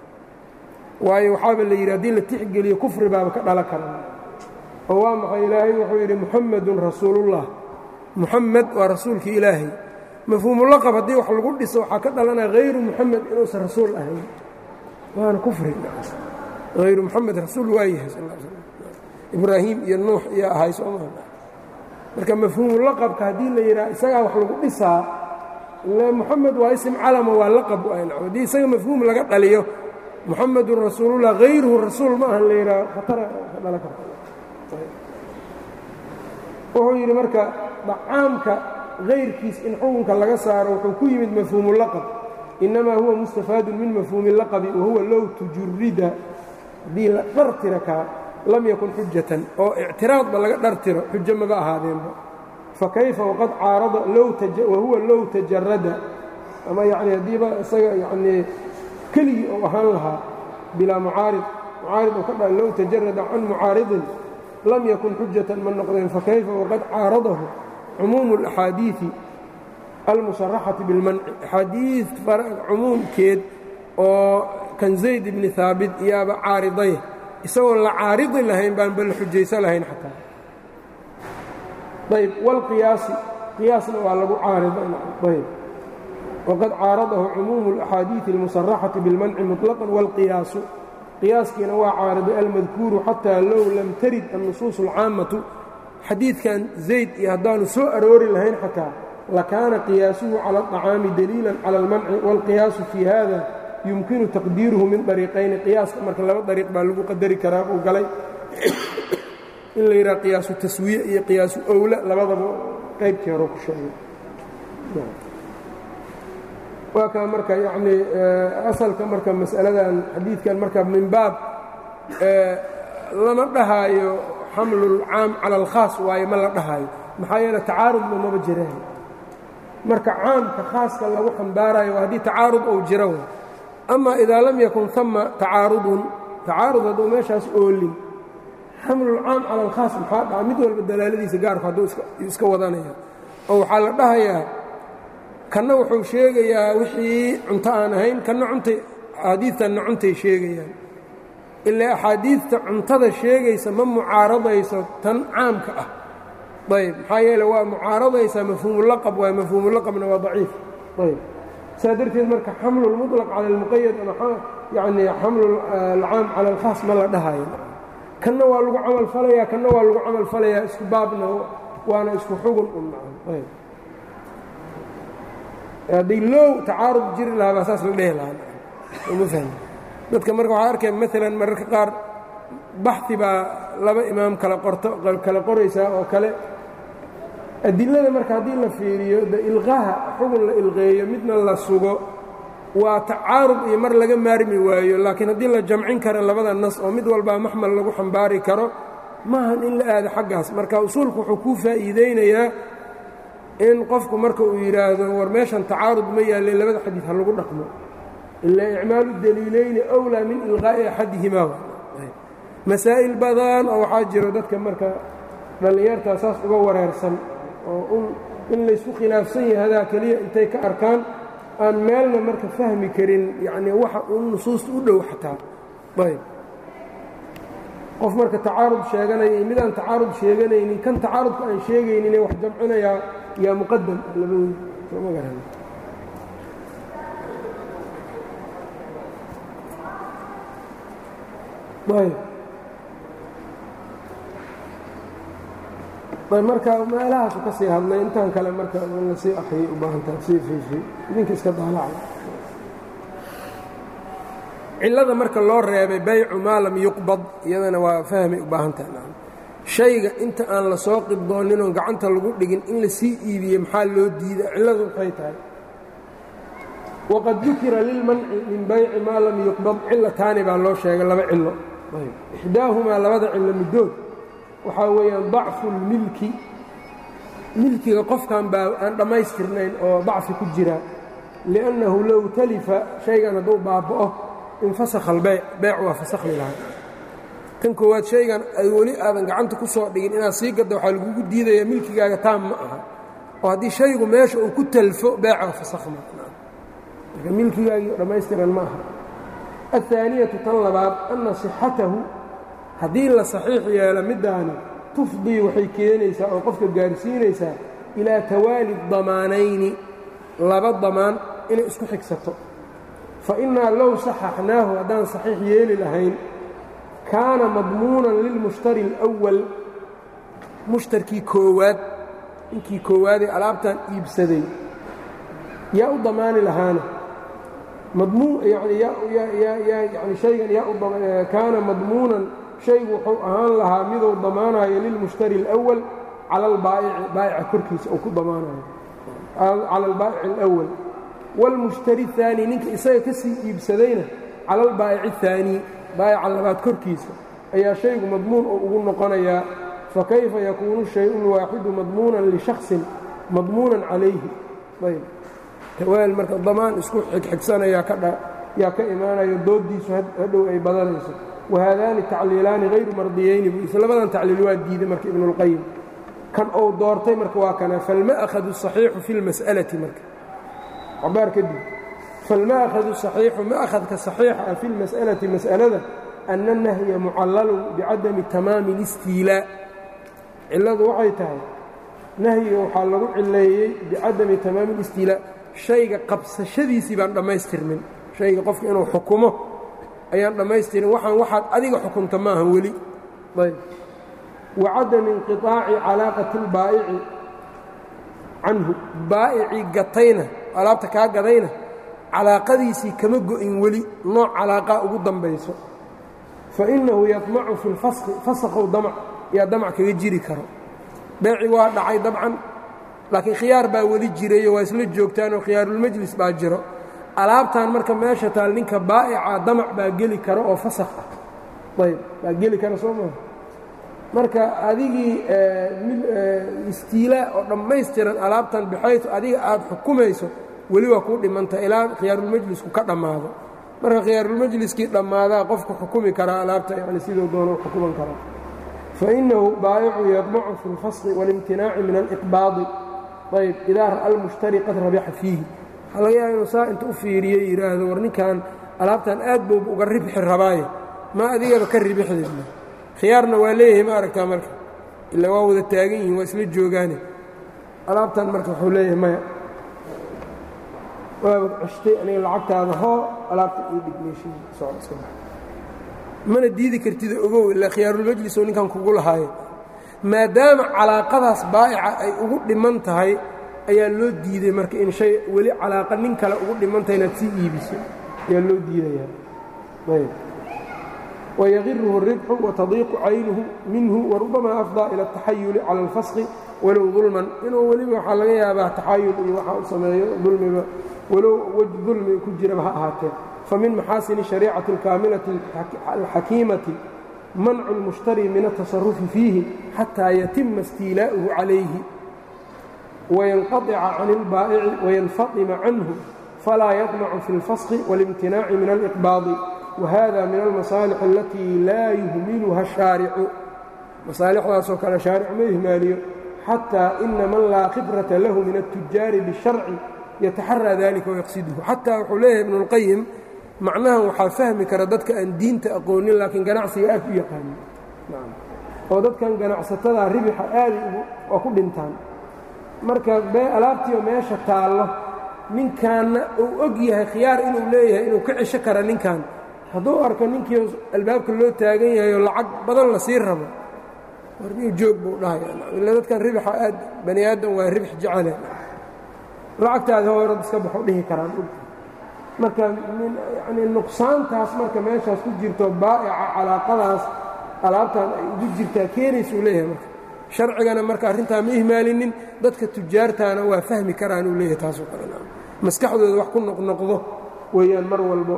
waayo waxaaba la yidhi haddii la tixgeliyo kufri baaba ka dhalan kara oo waa maxay ilaahay wuxuu yidhi muxamedun rasuulullah muxamed waa rasuulkii ilaahay mafhuumulaqab haddii wax lagu dhiso waxaa ka dhalanaya hayru muxamed inuusan rasuul ahayn waana kufri hayru muxamed rasuul waa yahay sal l slam ibraahim iyo nuux iyo ahay sooma marka mafhuumulaqabka haddii la yidhaha isagaa wax lagu dhisaa muxamed waa isim calama waa laqab haddii isaga mafhuum laga dhaliyo muxamedun rasuulullah hayruhu rasuul ma ahan la yidhaha khatara ka dhalan karta wuxuu yidhi marka dacaamka hayrkiis in xukunka laga saaro wuxuu ku yimid mafhuumulaqab inamaa huwa mustafaadun min mafhuumi laqabi wahuwa low tujurida haddii la dhartira kaa lam yakun xujatan oo ictiraadba laga dhartiro xujo maba ahaadeenba fakayfa waqad caarada wahuwa low tajarada ama yani haddiiba isaga yanii keligii ou ahaan lahaa bilaa mucaarid mucaarid oo ka dha low tajarada can mucaaridin lam yakun xujatan ma noqdeen fakayfa waqad caaradahu cumuumu اlaxaadiiثi almusaraxati biاlmanci axaadiid cumuumkeed oo kan zayd ibni haabit iyaaba caariday isagoon la caaridi lahayn baan ba la xujayso lahayn xataa ayb wاlqiyaasi qiyaasna waa lagu caariday waqad caaradahu cumuumu اlaxaadiiثi اlmusaraxati biاlmanci muطlaqا wاlqiyaasu qiyaaskiina waa caariday almadkuuru xataa low lam tarid annusuus اlcaammatu xadiidkan zayd iyo haddaanu soo aroori lahayn xataa lakaana qiyaasuhu cala الطacaami daliila cala اlmanci wاlqiyaasu fii hada yumkinu taqdiiruhu min dariiqayni qiyaaska marka laba dariiq baa lagu qadari karaa uu galay in la yidhaha qiyaasu taswiye iyo qiyaasu owla labadaba qaybkii hore ku sheegay waa kaa marka yacnii asalka marka mas'aladan xadiidkan marka min baab lama dhahaayo xamlulcaam cala alkhaas waaye ma la dhahaayo maxaa yeele tacaarudba maba jiraan marka caamka khaaska lagu xambaarayo waa haddii tacaarud ou jiro w ama idaa lam yakun ama tacaarudun tacaarud hadduu meeshaas oolin xamlulcaam cala alkhaas maxaa dhaca mid walba dalaaladiisa gaarku hadduu iska wadanaya oo waxaa la dhahayaa kanna wuxuu sheegayaa wixii cunto aan ahayn kanna cuntay axaadiidtanna cuntay sheegayaan ilaa axaadiidta cuntada sheegaysa ma mucaaradayso tan caamka ah ayb maxaa yeele waa mucaaradaysaa mafhuumulaqab waay mafhuumulaqabna waa daciif ayb saa darteed marka xamlu lmuطlaq cala اlmuqayad ama yani xamlu alcaam cala alkhaas ma la dhahayo kanna waa lagu camal falayaa kanna waa lagu camal falayaa isku baabna waana isku xugun un ayb haddii low tacaarud jiri lahaa baa saas la dhehi lahaa ma fahmi dadka marka waxaa arkaya maalan mararka qaar baxi baa laba imaam kala qorto kala qoraysaa oo kale adilada marka haddii la fiiriyo de ilqaha xugun la ilqeeyo midna la sugo waa tacaarud iyo mar laga maarmi waayo laakiin haddii la jamcin karo labada nas oo mid walbaa maxmal lagu xambaari karo maahan in la aado xaggaas marka usuulku wuxuu kuu faa'iideynayaa in qofku marka uu yidhaahdo war meeshan tacaarud ma yaalle labada xadiid ha lagu dhaqmo ilaa icmaalu daliilayni awlaa min ilqaa'i axadihimaa masaa'il badan oo waxaa jiro dadka marka dhallinyartaa saas uga wareersan oo in laysku khilaafsan yahay hadaa keliya intay ka arkaan aan meelna marka fahmi karin yacnii waxa uu nusuusta u dhow xataa ayb qof marka tacaarud sheeganaya iyo midaan tacaarud sheeganaynin kan tacaarudka aan sheegayninee wax jamcinayaa yaa muqadam labadooda sooma garan ayb marka meelahaasu ka sii hadlay intaan kale marka in lasii axyay u baahantaha sii fiifi idinka iska daalaca cillada marka loo reebay baycu maa lam yuqbad iyadana waa fahmay u baahantaha shayga inta aan la soo qibdooninoo gacanta lagu dhigin in la sii iibiye maxaa loo diida cilladu waxay tahay waqad dukira lilmanci min bayci maa lam yuqbad cilataani baa loo sheegay laba cillo ixdaahumaa labada cillo middood waxaa weeyaan dacfu lmilki milkiga qofkan baa aan dhammaystirnayn oo dacfi ku jira liannahu low talifa shaygan hadduu baaba'o infasakha albeyc beyc waa fasakhmi lahaa tan koowaad shaygan ay weli aadan gacanta ku soo dhigin inaad sii gadda waxaa lagugu diidayaa milkigaaga taam ma aha oo haddii shaygu meesha uu ku talfo beeca fasakhma marka milkigaagii dhammaystiran ma aha aلثaaniyatu tan labaad anna صixatahu haddii la saxiix yeelo middaani tufdii waxay keenaysaa oo qofka gaarsiinaysaa ilaa tawaali damaanayni laba damaan inay isku xigsato fa innaa low saxaxnaahu haddaan saxiix yeeli lahayn kaana madmuunan lilmushtari اlأwal mushtarkii koowaad ninkii koowaadee alaabtan iibsaday yaa u damaani lahaana yani haygan yaa kaana madmuunan shaygu wuxuu ahaan lahaa miduu damaanayo lilmushtari اlأwal cala albaa'ici baa'ica korkiisa uu ku damaanayo cala albaa'ici اlأwal wاlmushtari الثaani ninka isaga ka sii iibsadayna cala albaa'ici الثaanii baa'ica labaad korkiisa ayaa shaygu madmuun oo ugu noqonayaa fakayfa yakuunu الشhayءu الwaaxidu madmuunan lishakصin madmuunan calayhi ayb tawaal marka damaan isku xigxigsanayaa yaa ka imaanayo dooddiisu hadhow ay badanayso wahaadaani tacliilaani hayru mardiyayni buu isla labadan tacliil waa diiday marka ibnuاlqayim kan ou doortay marka waa kana falma'hadu الصaxiixu fi اlmas'alati marka cabaar kadib falma'hadu صaxiixu ma'hadka صaxiixa ah fi اlmas'alati mas'alada ana الnahya mucallalun bicadami tamaami اlistiilaa cilladu waxay tahay nahyiga waxaa lagu cileeyey bicadami tamaami اlistiilaa shayga qabsashadiisii baan dhammaystirmin shayga qofka inuu xukumo ayaan dhammaystirin waxaan waxaad adiga xukunta maaha weli ayb wa cadami inqiطaaci calaaqati اlbaa'ici canhu baa'icii gatayna alaabta kaa gadayna calaaqadiisii kama go'in weli nooc calaaqaa ugu dambayso fa innahu yadmacu fi اlfaski fasakhow damc yaa damac kaga jiri karo beeci waa dhacay dabcan laakiin khiyaar baa weli jirayo waa isla joogtaanoo khiyaarulmajlis baa jiro alaabtan marka meesha taal ninka baa'ica damac baa geli kara oo fasakh ah ayb baa geli kara soo maa marka adigii istiilaa oo dhammaystiran alaabtan bixaytu adiga aad xukumayso weli waa kuu dhimanta ilaa khiyaarulmajlisku ka dhammaado marka khiyaarulmajliskii dhammaadaa qofku xukumi karaa alaabta yani siduu doono u xukuman karaa fainahu baa'icu yadmacu fi اlfasli waاlimtinaaci min aliqbaadi ayb idaa ra'a almushtari qad rabixa fiihi waxaa laga yaaba inuu saa inta u fiiriyo yidhaahdo war ninkan alaabtan aad bouba uga ribxi rabaaye ma adigaba ka ribixdeedna khiyaarna waa leeyahay ma aragtaa marka ilaa waa wada taagan yihin waa isla joogaane alaabtan marka wuxuu leeyahay maya waaba ceshtay aniga lacagtaada hoo alaabta ii dhig meeshii socod iska bax mana diidi kartida ogow ilaa khiyaarulmajlis oo ninkan kugu lahaaye maadaama calaaqadaas baa'ica ay ugu dhiman tahay ayaa loo diiday marka in shay weli calaaqa nin kale ugu dhiman tahay inaad sii iibiso ayaa loo diidayaa ayb wayagiruhu الribxu watadiiqu caynuhu minhu warubama afdaa ila الtaxayuli cala اlfasqi walow dulman inuu weliba waxaa laga yaabaa taxayul iyo waxa uu sameeyo dulmiba walow wej dulmi ku jiraba ha ahaatee famin maxaasini shariicati اlkaamilati alxakiimati mancu اlmushtari min الtaصarufi fiihi xataa yatima istiilaa'uhu calayhi wayanqaطica can اlbaa'ici wayanfaطima canhu falaa yaطmacu fi اlfasqi wاlimtinaaci min alإqbaadi wahada min almasaalix alatii laa yuhmiluha الshaaricu masaalixdaasoo kale shaaric ma ihmaaliyo xataa ina man laa khibrata lahu min الtujaari bالsharci yataxaraa dalika wayaqsiduhu xataa wuxuu leeyahay ibnu اlqayim macnahan waxaa fahmi kara dadka aan diinta aqoonin laakiin ganacsiga aad u yaqaanin oo dadkan ganacsatada ribixa aaday waa ku dhintaan marka alaabtiio meesha taallo ninkaanna uu og yahay khiyaar inuu leeyahay inuu ka cesho kara ninkan hadduu arko ninkii albaabka loo taagan yahay oo lacag badan la sii rabo warniu joog buu dhahaya ila dadkan ribixa aad bani aadam waa ribix jecele lacagtaada hoorad iska baxo dhihi karaan marka yani nuqsaantaas marka meeshaas ku jirto baa'ica calaaqadaas alaabtan ay ugu jirtaa keenaysuu leeyahay marka sharcigana marka arrintaa ma ihmaalinin dadka tujaartaana waa fahmi karaan uu leeyahay taasoo kale maskaxdooda wax ku noqnoqdo weeyaan mar walbo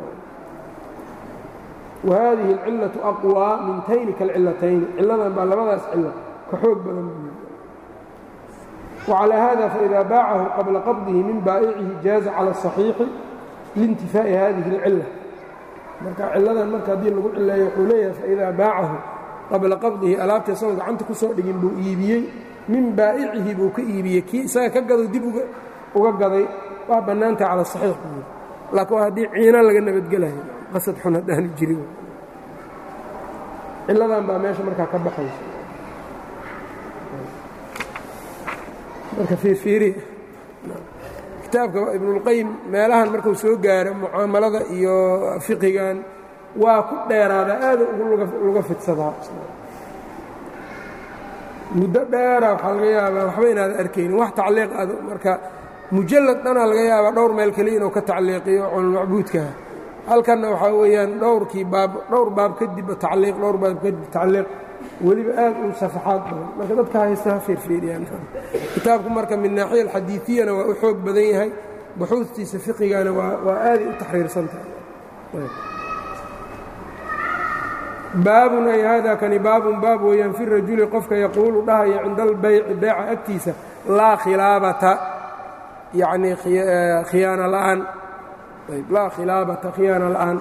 wa haadihi alcillatu aqwaa min tayni kalcillatayni cilladan baa labadaas cillo ka xoog badan wacalaa hada faida baacahu qabla qabdihi min baa'icihi jaaza cala asaxiixi liintifaa'i hadihi اlcilla marka cilladan marka haddii lagu cileeyo wuxuu leeyahay faidaa baacahu qabla qabdihi alaabta isagoon gacanta ku soo dhigin buu iibiyey min baa'icihi buu ka iibiyey kii isaga ka gado dib uga gaday waa bannaantaha cala saxiix buu laakiin waa haddii ciina laga nabadgelayo qasad xun haddaanu jirin cilladan baa meesha markaa ka baxaysa marka fiirfiiri kitaabka ibnulqayim meelahan markuu soo gaaro mucaamalada iyo fiqigan waa ku dheeraada aada uga fidsadaa muddo dheera waxaa laga yaabaa waxba inaada arkaynin wax tacliiq ad marka mujallad dhanaa laga yaabaa dhowr meel keliya inuu ka tacliiqiyo culmacbuudkaha halkanna waxaa weeyaan dhowrkii baab dhowr baab kadibba tacliiq dhowr baab kadib tacliiq weliba aad u safaxaad badan marka dadka haysta ha fiirfiiriyaan kitaabku marka min naaxiya alxadiidiyana waa u xoog badan yahay buxuustiisa fiqigana waa aaday u taxriirsan tahay baabun ay hada kani baabun baab weeyaan fi rajuli qofka yaquulu dhahaya cinda albayci beeca agtiisa laa khilaabata yacnii khiyaana la'aan laa khilaabata khiyaana la'aan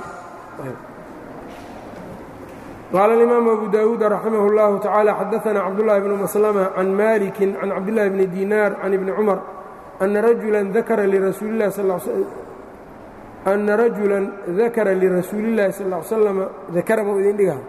qaala اlimaamu abu dawuud raximah اllahu tacaala xadaana cabdullahi bnu maslama can maliki can cabdillahi bni dinaar can ibni cumar ana rajulan dakara lirasuuli اllahi sal ana rajulan dakara lirasuuli اllahi sal ll slama dakara mau idin dhiga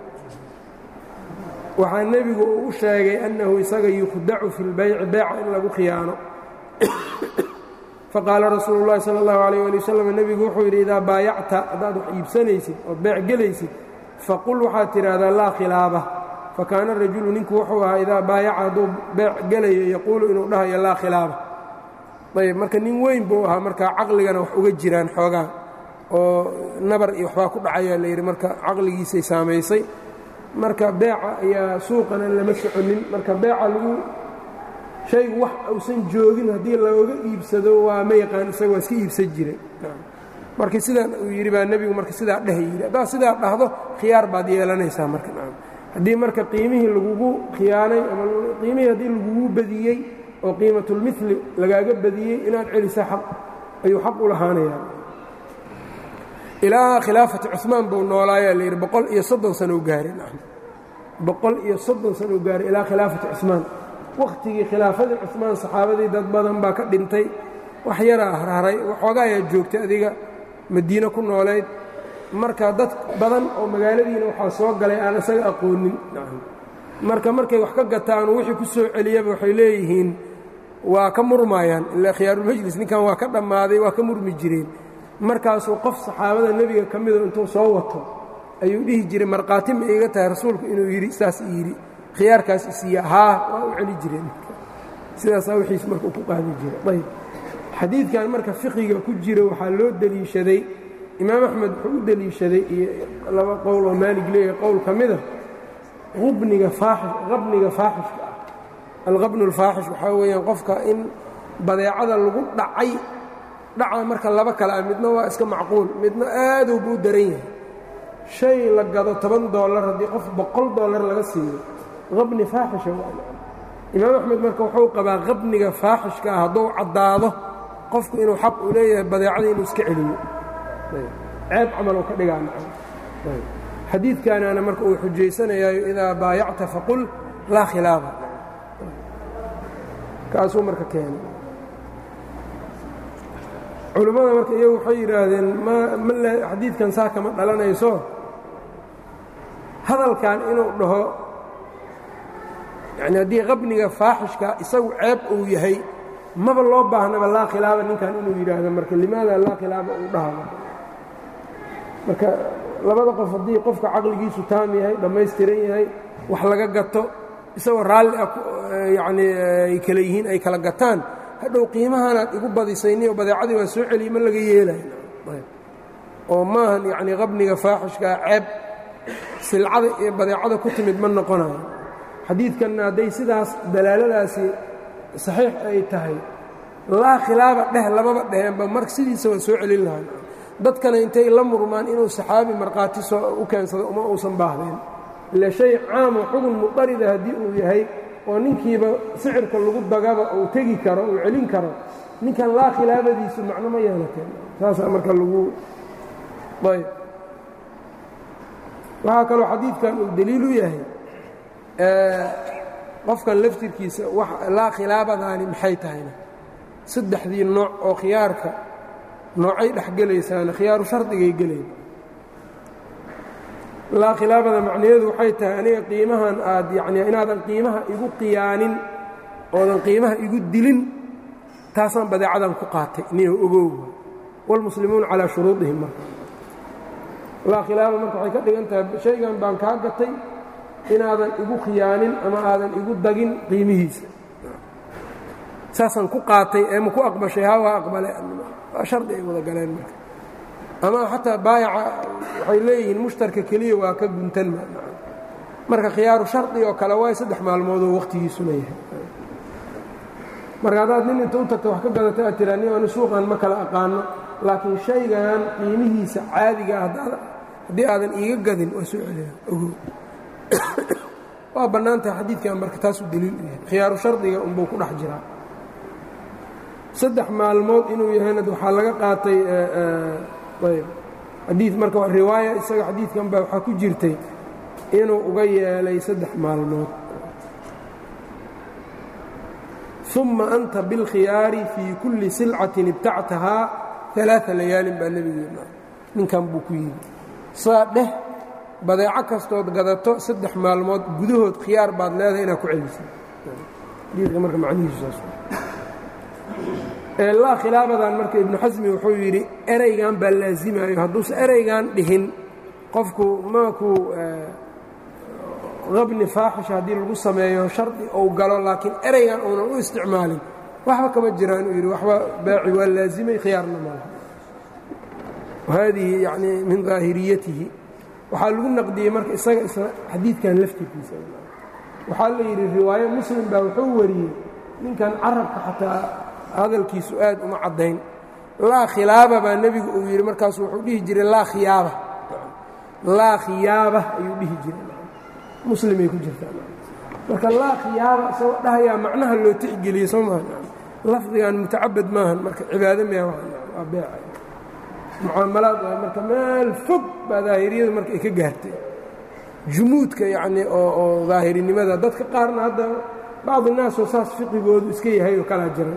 waxaa nebigu uu u sheegay annahu isaga yukhdacu fi اlbayci beeca in lagu khiyaano faqaala rasuulu اllahi salى اllahu alayh ali wasalam nebigu wuxuu yidhi idaa baayacta haddaad wax iibsanaysid ood beec gelaysid faqul waxaad tidhaahdaa laa khilaaba fakaana rajulu ninku wuxuu ahaa idaa baayaca hadduu beec gelayo yaquulu inuu dhahayo laa khilaaba ayb marka nin weyn buu ahaa marka caqligana wax uga jiraan xoogaa oo nabar iyo waxbaa ku dhacayaa la yidhi marka caqligiisay saamaysay marka beeca ayaa suuqana lama soconin marka beeca lagu shaygu wax uusan joogin haddii looga iibsado waa ma yaqaan isaga waa iska iibsan jiray marka sidaan uu yidhi baa nebigu marka sidaa dheh yidhi haddaad sidaa dhahdo khiyaar baad yeelanaysaa marka haddii marka qiimihii lagugu khiyaanay ama qiimihii haddii lagugu badiyey oo qiimatulmili lagaaga badiyey inaad celisa xaq ayuu xaq u lahaanayaa ilaa khilaafati cumaan buu noolaayaa la yidhi boqol iyo soddon sano u gaaray boqol iyo soddon sano u gaaray ilaa khilaafati cumaan wakhtigii khilaafadii cumaan saxaabadii dad badan baa ka dhintay wax yaraa harharay waxoogaa ayaa joogtay adiga madiine ku noolayd marka dad badan oo magaaladiina waxaa soo galay aan isaga aqoonin marka markay wax ka gataan wixii ku soo celiyaba waxay leeyihiin waa ka murmaayaan ilaa khiyaarulmajlis ninkan waa ka dhammaaday waa ka murmi jireen markaasuu qof saxaabada nebiga ka mido intuu soo wato ayuu dhihi jiray markhaati ma iiga tahay rasuulku inuu yidhi saas yidhi khiyaarkaas isiiya haa waa u celi jireen sidaasaa wixiis marka ku qaadi jiray ayb xadiidkan marka fiqiga ku jira waxaa loo deliishaday imaam axmed wuxuu u deliishaday iyo laba qowl oo maalig leeyahay qowl ka mida ubniga faaxish qabniga faaxishka ah alqabnu alfaaxish waxaa weeyaan qofka in badeecada lagu dhacay dhaca marka laba kale ah midna waa iska macquul midna aaduu buu daran yahay shay la gado toban dollar haddii qof boqol dollar laga siiyo qabni faaxisha imaam axmed marka wuxuu qabaa qabniga faaxishka ah hadduu caddaado qofku inuu xaq u leeyahay badeecada inuu iska celiyo ceeb camal uu ka dhigaa xadiidkaanaana marka uu xujaysanayaayo idaa baayacta faqul laa khilaafa kaasuu marka keenay culimmada marka iyagu waxay yidhaahdeen ma ma xadiidkan saa kama dhalanayso hadalkan inuu dhaho yani haddii qabniga faaxishka isagu ceeb uu yahay maba loo baahnaba laa khilaaba ninkan inuu yidhaahdo marka limaada laa khilaaba uu dhaha marka labada qof haddii qofka caqligiisu taam yahay dhammaystiran yahay wax laga gato isagoo raalli ah yacnii ay kala yihiin ay kala gataan hadhow qiimahanaad igu badisayniyo badeecadii waa soo celiya ma laga yeelayo oo maahan yacnii qabniga faaxishkaa ceeb silcada iyo badeecada ku timid ma noqonayo xadiidkanna hadday sidaas dalaaladaasi saxiix ay tahay laa khilaaba dheh lababa dheheenba mar sidiisa waa soo celin lahaa dadkana intay la murmaan inuu saxaabi markhaati soo u keensado uma uusan baahdeen ile shay caamo xugun muqarida haddii uu yahay oo ninkiiba sicirka lagu dagaba uu tegi karo uu celin karo ninkan laa khilaabadiisu macno ma yeelateen saasaa marka lagu ayb waxaa kaloo xadiidkan uu deliil u yahay qofkan laftirkiisa laa khilaabadaani maxay tahayna saddexdii nooc oo khiyaarka noocay dhexgelaysaana khiyaaru shardigay gelayn laa khilaabada macnaheedu waxay tahay aniga qiimahan aad yani inaadan qiimaha igu qiyaanin oodan qiimaha igu dilin taasaan badeecadan ku qaatay niyo ogowga wاlmuslimuuna calaa shuruudihim marka laa khilaaba marka waxay ka dhigan tahay shaygan baan kaa gatay inaadan igu khiyaanin ama aadan igu dagin qiimihiisa saasaan ku qaatay ee ma ku aqbashay ha waa aqbale waa shardi ay wada galeen marka ama xataa baayaca waxay leeyihiin mushtarka keliya waa ka guntan marka khiyaaru shardi oo kale waay saddex maalmoodoo wakhtigiisuna yahay marka haddaad nin inta u tagta wax ka gadata aad tiraa nin ani suuqan ma kala aqaano laakiin shaygan qiimihiisa caadiga ah haddii aadan iiga gadin waa soo celiya ogo waa bannaan tahay xadiidkan marka taasuu daliil u yahay khiyaaru shardiga unbuu ku dhex jiraa saddex maalmood inuu yahayna waxaa laga qaatay ayb xadiid marka riwaaya isaga xadiidkan baa waxaa ku jirtay inuu uga yeelay saddex maalmood uma anta biاlkhiyaari fii kulli silcatin ibtactahaa ثalaaثa layaalin baa nebigeena ninkan buu ku yidhi saa dheh badeeco kastood gadato saddex maalmood gudahood khiyaar baad leedahay inaad ku celisay xadiidka marka macnihiisu saas laa khilaabadan marka ibnu xasmi wuxuu yidhi ereygan baa laazimayo hadduusa ereygan dhihin qofku maakuu qabni faaxisha haddii lagu sameeyo shardi ou galo laakiin ereygan uunan u isticmaalin waxba kama jiraan uu yidhi waxba baaci waa laazimay khiyaarna malaha haadihi yani min daahiriyatihi waxaa lagu naqdiyey marka isaga isla xadiidkan laftirkiisa waxaa la yidhi riwaayo muslim baa wuxuu wariyey ninkan carabka xataa hadalkiisu aad uma caddayn laa khilaaba baa nebigu uu yidhi markaasu wuxuu dhihi jiray laa khiyaaba laa khiyaaba ayuu dhihi jiray muslimay ku jirtaa marka laa khiyaaba isagoo dhahayaa macnaha loo tixgeliyey soo maa lafdigan mutacabad maahan marka cibaado maya waa beeca mucaamalaad waa marka meel fog baa daahiriyadu marka ay ka gaartay jumuudka yacnii oo oo daahirinimada dadka qaarna hadda bacdi naasoo saas fiqigoodu iska yahay oo kalaa jiran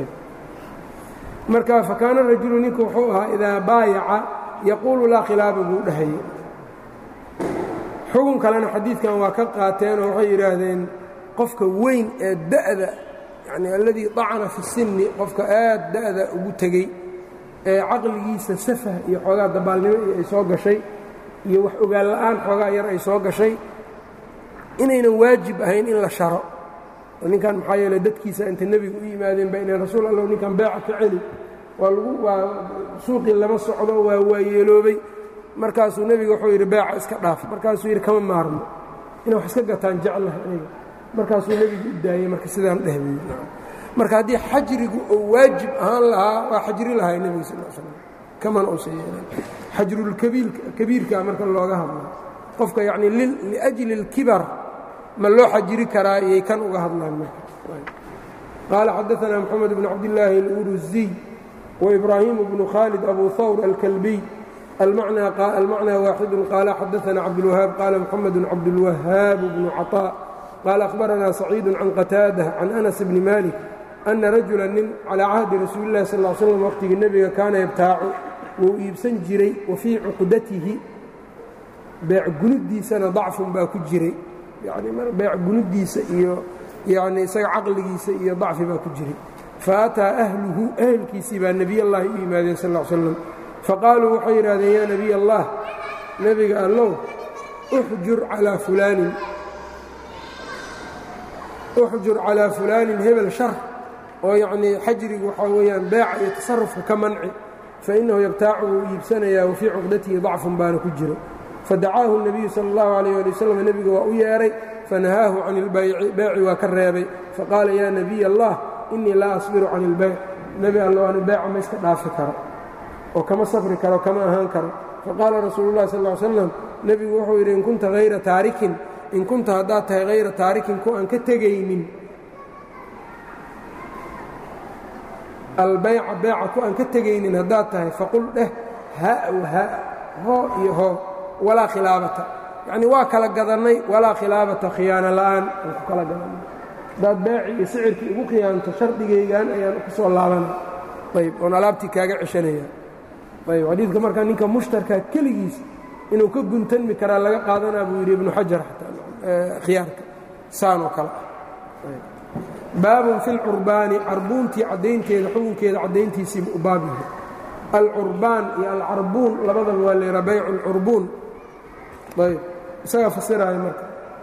marka fakaana rajulu ninku wuxuu ahaa idaa baayaca yaquulu laa khilaaba buu dhahayay xugun kalena xadiidkan waa ka qaateen oo waxay yidhaahdeen qofka weyn ee da'da yani alladii dacana fi sinni qofka aad da'da ugu tegey ee caqligiisa safah iyo xoogaa dabaalnimo iyo ay soo gashay iyo wax ogaan la'aan xoogaa yar ay soo gashay inaynan waajib ahayn in la sharo ninkan maxaa yeele dadkiisa inta nebiga u yimaadeen ba inay rasuul allow ninkan beeca ka celi waa lagu waa suuqii lama socdo waa waayeeloobay markaasuu nebiga wuxuu yidhi beeca iska dhaaf markaasuu yidhi kama maarmo inay wax iska gataan jeclaha aniga markaasuu nebigu u daayey marka sidaan dhehbay marka haddii xajrigu uu waajib ahaan lahaa waa xajri lahaa nebiga sal l slam kaman uusan yeelan xajrulkabiirka marka looga hadla qofka yacni liajli اlkibar ma loo xajiri karaa iyay kan uga hadlaan marka qaala xadaanaa moxamed bn cabdillaahi اluruziy وإbrahim bnu khaalid abu hawr alkalbiy almacnى waaxidu qaala xadaana cabdاlwahaab qaala mxamed cabdاlwahaab bnu caطاء qaala akhbaranaa saciidu can qataada can anas bni malik ana rajula nin calىa cahdi rasuuli اlahi sal ا slm waqtigii nebiga kaana yabtaacu wuu iibsan jiray wa fii cuqdatihi beec gunudiisana dacfun baa ku jiray yani beec gunudiisa iyo yani isaga caqligiisa iyo dacfi baa ku jiray faataa ahluhu ahelkiisii baa nebiy allahi u yimaadeen sal l slam faqaaluu waxay yidhahdeen yaa nebiy allah nebiga allow uxjur calaa fulaanin uxjur calaa fulaanin hebel shar oo yacnii xajrigu waxaa weeyaan beeca iyo tasarufka ka manci fa innahu yabtaacu wuu iibsanayaa wa fii cuqdatihi dacfun baana ku jiro fadacaahu الnabiyu sala اllahu alayh ali wasalam nebiga waa u yeedhay fanahaahu can ilbayci beeci waa ka reebay faqaala yaa nebiy allah innii laa asbiru can ilbayc nebi alla ani beeca ma iska dhaafi karo oo kama safri karo kama ahaan karo faqaala rasuulu llahi sal slam nebigu wuxuu yidhi in kunta hayra taarikin in kunta haddaad tahay hayra taarikin ku aan ka tegaynin albayca beeca ku aan ka tegaynin haddaad tahay faqul dheh haa w haa hoo iyo hoo walaa khilaabata yacnii waa kala gadannay walaa khilaabata khiyaano la'aan aan ku kala gadannay haddaad beeci iyo sicirkii igu khiyaanto shardigaygan ayaan ku soo laabanay ayb oon alaabtii kaaga ceshanaya ayb xadiidka markaa ninka mushtarkaa keligiis inuu ka guntanmi karaa laga qaadanaa buu yidhi ibnu xajar xataa khiyaarka saan oo kale ah baabun fi lcurbaani carbuuntii caddaynteeda xukunkeeda caddayntiisiiba u baab yahay alcurbaan iyo alcarbuun labadaba waa layhaa baycu alcurbuun ayb isagaa fasiraya marka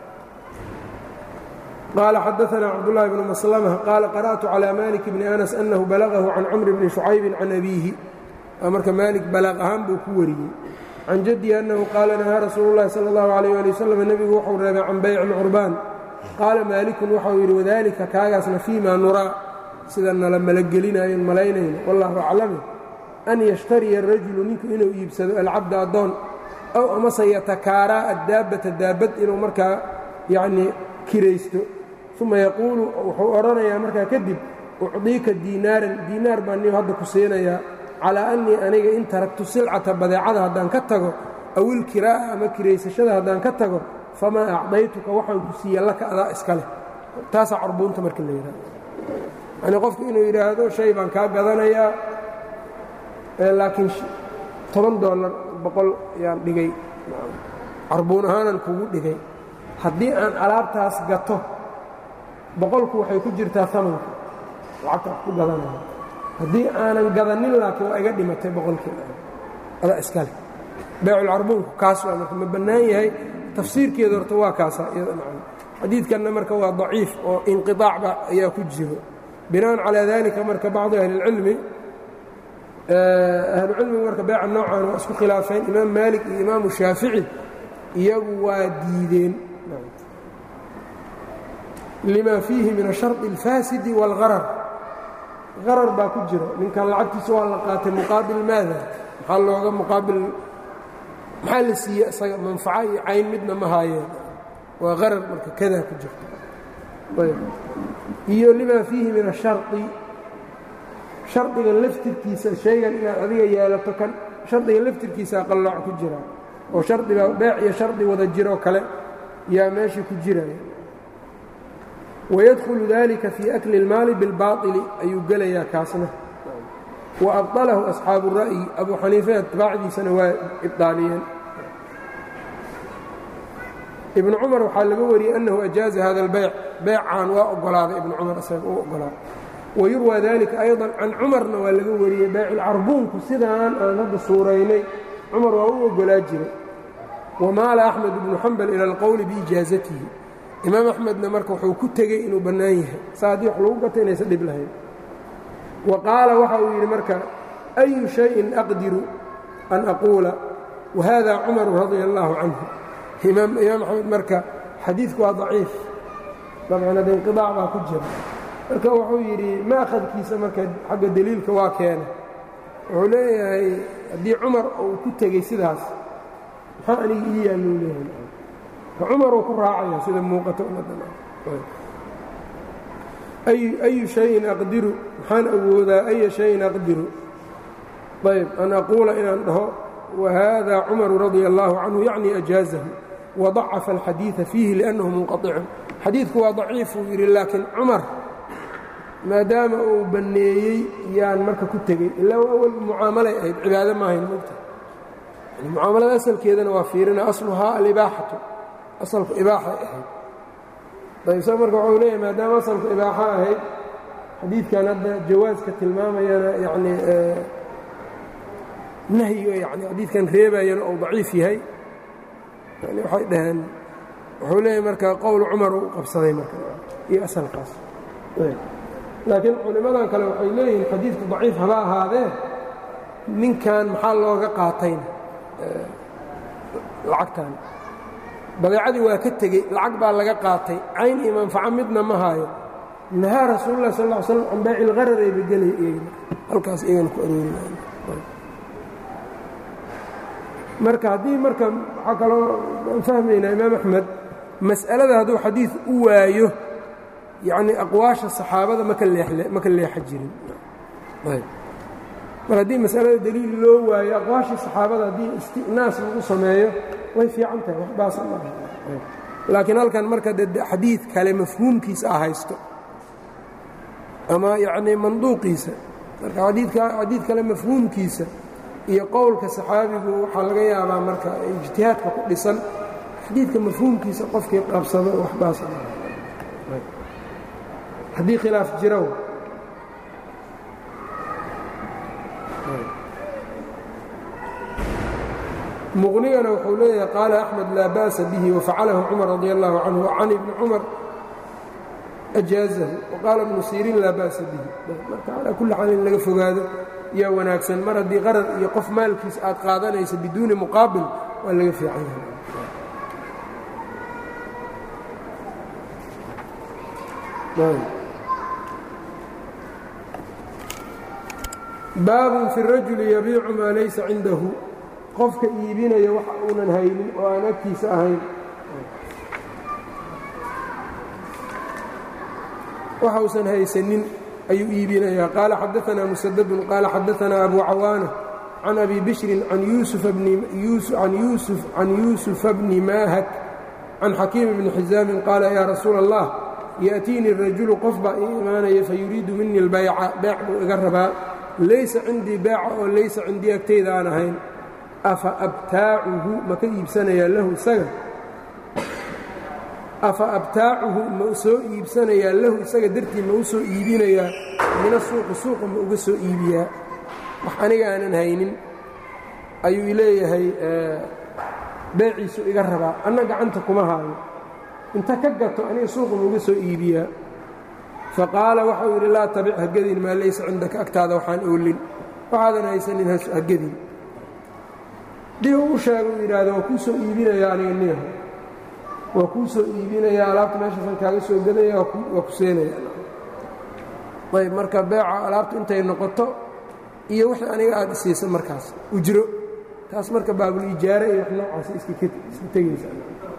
qaala xadaanaa cabdullaahi bnu maslama qaala qara'tu calى malik bni anas annahu balagahu can camri bni shucaybin can abiihi waa marka maalik balaaq ahaan buu ku wariyey can jaddihi annahu qaala nahaa rasuulu llahi sala allahu alayh ali wasalam nebigu wuxuu reebay can bayci alcurbaan qaala maalikun waxau yidhi wadaalika kaagaasna fii maa nuraa sida nala malagelinayon malaynayno wallahu aclame an yashtariya arajulu ninku inuu iibsado alcabda addoon ow amase yatakaaraa addaabbata daabbad inuu markaa yacnii kiraysto uma yaquulu wuxuu odhanayaa markaa kadib ucdiika diinaaran diinaar baan niu hadda ku siinayaa calaa annii aniga in taragtu silcata badeecada haddaan ka tago aw ilkiraa'a ama kiraysashada haddaan ka tago famaa acdaytuka waxaan ku siiya laka adaa iska leh taasaa carbuunta marka la yidhahdo yacnii qofku inuu yidhaahdo shay baan kaa gadanayaa laakiin toban dollar boqol yaan dhigay carbuun ahaanan kugu dhigay haddii aan alaabtaas gato boqolku waxay ku jirtaa amanka lacagta wax ku gadanaya haddii aanan gadanin laakiin waa iga dhimatay boqolkii adaa iskale beeculcarbuunku kaas waa marka ma bannaan yahay tafsiirkeeda horta waa kaasaa iyada macna xadiidkanna marka waa daciif oo inqiطaacba ayaa ku jiro binaan calaa dalika marka bacdu ahli اlcilmi ahlucilmigu marka beeca noocan waa isku khilaafeen imaam maalik iyo imaamu shaafici iyagu waa diideen lima fiihi min asharطi اlfaasidi wاlgarar qarar baa ku jiro ninkan lacagtiisa waa la qaatay muqaabil maada maxaa looga muqaabil maxaa la siiye isaga manfaco iyo cayn midna ma haayeen waa qarar marka kadaa ku jirta iyo lima fiihi min ashari shardiga laftirkiisa shaygan inaad adiga yeelato kan shardiga laftirkiisa qallooc ku jira oo shardiba beec iyo shardi wada jiroo kale yaa meesha ku jiraya wayadkhulu dalika fii akli اlmaali biاlbaaطili ayuu gelayaa kaasna wa abطalahu asxaabu الra'yi abu xaniife atbaacdiisana waa ibطaaliyeen ibn cumar waxaa laga wariyey annahu ajaaza hada اlbayc beecaan waa ogolaaday ibn cumar isaga u ogolaaday wayurwى dalika ayضا can cumarna waa laga wariyey bayculcarbuunku sidaan aan hadda suuraynay cumar waa u ogolaa jiray wamaala axmed ibnu xambal ila اlqowli biijaazatihi imaam axmedna marka wuxuu ku tegey inuu bannaan yahay saa haddii wax lagu gato inaysan dhib lahayn wa qaala waxa uu yidhi marka أyu شhayءin أqdiru an aquula wahada cumaru radia اllaahu canhu imaam axmed marka xadiidku waa daciif dabcan hadda inqiطaac baa ku jira marka wuxuu yidhi maakhadkiisa marka xagga deliilka waa keena wuxuu leeyahay haddii cumar uu ku tegey sidaas maxaa aniga ii yaallou leeyahay ka cumaruu ku raacaya sida muuqato ayu shayin aqdiru maxaan awoodaa aya shayin aqdiru ayb an aquula inaan dhaho wahada cumaru radia اllaahu canhu yacni ajaazahu wadacafa alxadiiثa fiihi liأnnahu munqaطicun xadiidku waa daciifuu yidhi laakiin cumar maadaama uu banneeyey yaan marka ku tegey ilaa awal mucaamalay ahayd cibaado maahayn mogta mucaamalada asalkeedana waa fiirina asluhaa alibaaxatu asalku ibaaxay ahayd ayb sa marka waxuu leeyahay maadaama asalku ibaaxo ahayd xadiidkan hadda jawaaska tilmaamayana yacni nahyiga yani xadiidkan reebayana uu daciif yahay yani waxay dhaheen wuxuu leeyahay marka qowl cumar uu qabsaday marka iyo asalkaas laakiin culimmadan kale waxay leeyihiin xadiidku daciif haba ahaadee ninkan maxaa looga qaatayna lacagtan badeecadii waa ka tegey lacag baa laga qaatay cayn iyo manfaco midna ma haayo nahaa rasuululah sal ll ly slam can baaci ilqararayba gelay iyagna halkaas iyagana ku aroori marka haddii marka waxaa kaloo aan fahmaynaa imaam axmed mas'alada hadduu xadiid u waayo yacni aqwaasha saxaabada maka leemaka leexa jirin mar haddii masalada deliil loo waayo aqwaashii saxaabada haddii istinaas lagu sameeyo way fiican tahay waxbaasa maaha laakiin halkan marka de xadiid kale mafhuumkiisa ah haysto ama yacnii manduuqiisa marka adiidka xadiid kale mafhuumkiisa iyo qowlka saxaabigu waxaa laga yaabaa marka ijtihaadka ku dhisan xadiidka mafhuumkiisa qofkii qabsado waxbaasa maaha haddii khilaaf jiro muqnigana wuxuu leeyahay qaala axmed laa ba'sa bihi wafacalahu cumar radi allahu canhu can ibni cumar ajaazahu waqaala ibnu siriin laa ba'sa bihi marka calaa kulli xaal in laga fogaado yaa wanaagsan mar haddii qarar iyo qof maalkiisa aad qaadanaysa biduuni muqaabil waa laga fiican yahay baabun fi rajuli yabiicu maa laysa cindahu qofka iibinaya wax uunan haynin oo aan agtiisa ahayn waxa usan haysanin ayuu iibinayaa qaala xadaanaa musadadun qaala xadaanaa abu cawaana can abi bishrin can yuusufa bni maahak can xakiim bni xisaamin qaala yaa rasuula allah ya'tiinii rajulu qof baa ii imaanaya fayuriidu minii albayca beec buu iga rabaa laysa cindii beeca oo laysa cindii agtayda aan ahayn afa abtaacuhu ma ka iibsanayaa lahu isaga afa abtaacuhu ma soo iibsanayaa lahu isaga dartii ma u soo iibinayaa mina suuqi suuqa ma uga soo iibiyaa wax aniga aanan haynin ayuu leeyahay beeciisu iga rabaa anna gacanta kuma haayo inta ka gato aniga suuqa ma uga soo iibiyaa faqaala waxau yidhi laa tabic hagadin maa laysa cindaka agtaada waxaan oolin waxaadan haysanin hagadin dib u sheega uu yidhaahdo waa kuu soo iibinayaa aniga niyaho waa kuu soo iibinayaa alaabta meeshaasan kaaga soo gadaya waa ku seenaya ayb marka beeca alaabta intay noqoto iyo wixii aniga aad isiisa markaas ujro taas marka baabul ijaare iyo wax noocaas iska tegaysa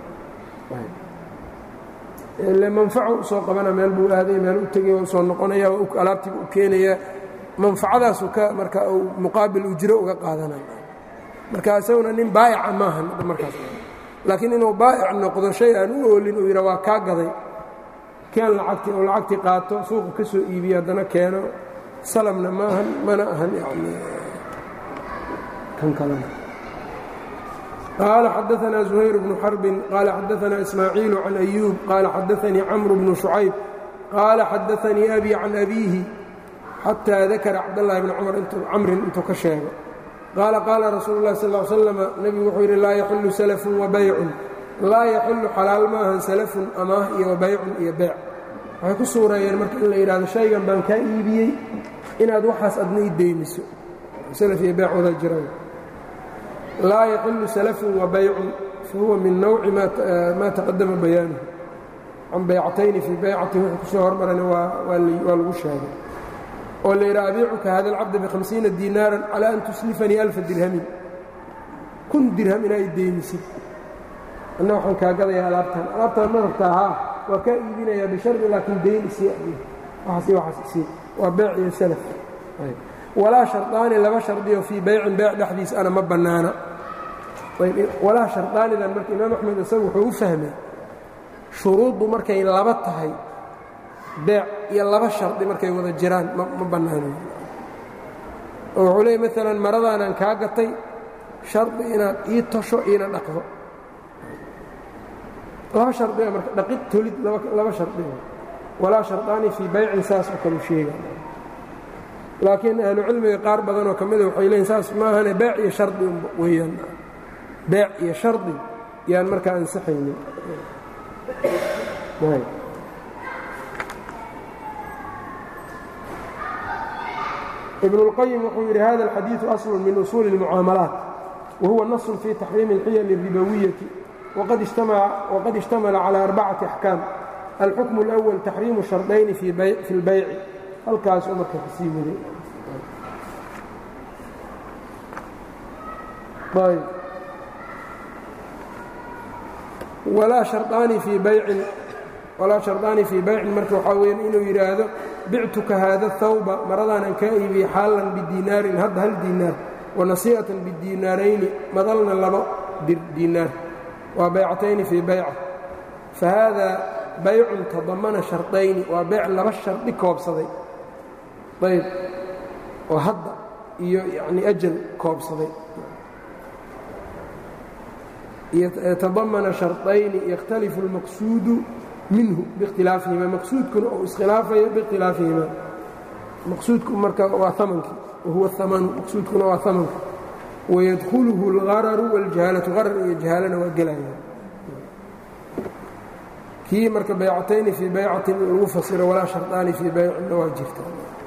ile manfaco usoo qabana meel buu aaday meel u tegay soo noqonaya alaabtiiba u keenayaa manfacadaasu ka marka uu muqaabil ujro uga qaadanaya marka isaguna nin baa'ica maahan markaas laakiin inuu baa'ic noqdo shay aan u oolin uu yidha waa kaa gaday keen lacagtii oo lacagtii qaato suuqa ka soo iibiyo haddana keeno salamna maahan mana ahan yani kan kalena qaala xadaanaa زuhayr bnu xarbin qaala xadaanaa ismaaciilu can أyuub qaala xadaanii camru bnu شhucayb qaala xadaanii abi can abiihi xataa dakara cabdالlahi bni camrin intuu ka sheego qaala qaala rasuulu اlahi sal slm nebigu wuxuu yidhi laa yaxillu salafun wabaycun laa yaxillu xalaal maahan salafun amaah iyo wabaycun iyo beec waxay ku suureeyeen marka in la yidhahdo shaygan baan kaa iibiyey inaad waxaas adna i deymiso salaf iyo beec wada jiraan laa yaxilu salafun wa baycun fahuwa min nawci maa taqadama bayaanuhu can baycatayni fii baycatin wuxuu kusoo hormarana waa lagu sheegay oo la yidhaha abiicuka hada alcabda bihamsiina diinaaran calaa an tuslifanii alfa dirhamin kun dirham inaa i deymisid anna waxaan kaa gadayaa alaabtan alaabtaan ma rabtaa haa waa kaa iibinayaa bishardi laakiin dayn isii waxaas waxaas isii waa beec iyo salaf walaa shardaani laba shardiyo fii baycin beec dhexdiis ana ma bannaana walaa shardaanidan marka imaam axmed isagu wuxuu u fahmay shuruuddu markay laba tahay beec iyo laba shardi markay wada jiraan ma bannaano oo wuxuu leeyay maalan maradaanaan kaa gatay shardi inaad ii tosho iina dhaqdo laba shardiga marka dhaqid tolid laba shardiga walaa shardaani fii baycin saas oo kalu sheega laakiin ahlucilmiga qaar badanoo ka mida waxay leeyiin saas maahane beec iyo shardi weeyaan beec iyo shardi yaan markaa ansaxaynin ibn اlqayim wuxuu yidhi hada alxadiiثu aslu min usuuli اlmucaamalaat wahuwa naص fii taxriimi اlxiyal الribawiyati waqad ishtamala calى arbacati axkaam alxukm اlأwal taxriimu shardayni fi اlbayci halkaasuu marka kasii waday walaa shardaani fii baycin walaa shardaani fii baycin marka waxaa weeyaan inuu yidhaahdo bictuka haada hawba maradaanan kaa iibiyey xaalan bidiinaarin hadda hal diinaar wa nasii'atan bidiinaarayni madalna labo diinaar waa baycatayni fii bayca fa haadaa baycun tadamana shardayni waa beyc laba shardi koobsaday ayb oo hadda iyo yacni ajal koobsaday yatadamana shardayni yakhtalifu اlmaqsuudu minhu biikhtilaafihima maqsuudkuna uu iskhilaafayo biikhtilaafihima maqsuudku marka waa amankii wahuwa amanu maqsuudkuna waa amanka wayadkhuluhu اlgararu wاljahaalatu qarar iyo jahaalana waa gelaya kii marka baycatayni fii baycatin in lagu fasiro walaa shardaani fii baycinna waa jirta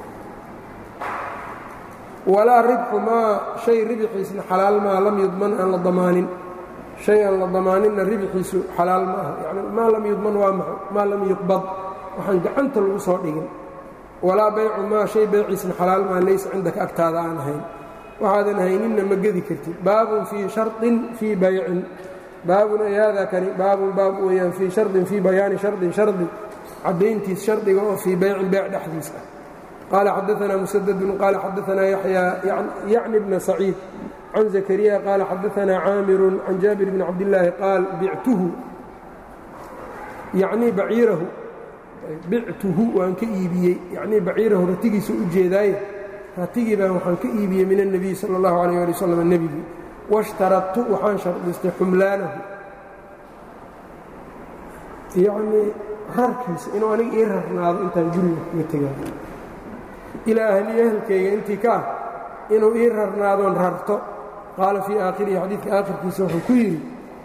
walaa ribxu maa shay ribxiisna xalaal maa lam yudman aan la damaanin shay aan la damaaninna ribxiisu xalaal ma aha yani maa lam yudman waa maxay maa lam yuqbad waxaan gacanta lagu soo dhigin walaa baycu maa shay bayciisna xalaal maa laysa cindaka agtaada aan ahayn waxaadan hayninna ma gedi kartid baabun fii shardin fii baycin baabun ay haadaa kani baabun baab weeyaan fii shardin fii bayaani shardin shardi caddayntiis shardiga oo fii baycin beyc dhexdiis ah qaala xadaanaa musadadun qaala xadaanaa yaxyaa yacni bna saciid can zakariya qaala xadaanaa caamirun can jaabir bni cabdillaahi qaal bictuhu yacnii baciirahu bictuhu waan ka iibiyey yacnii baciirahu ratigiisa u jeedaaye ratigii baan waxaan ka iibiyey min الnebiy salى اllahu عalيyه ali wslam nebigii washtaradtu waxaan shardistay xumlaanahu yacnii rarkiisa inuu aniga ii rarnaado intaan guriga kaga tegaayo ilaa ahliyo ehelkayga intii ka ah inuu ii rarnaadoon rarto qaala fii aakhirihi xadiidka aakhirkiisa wuxuu ku yidhi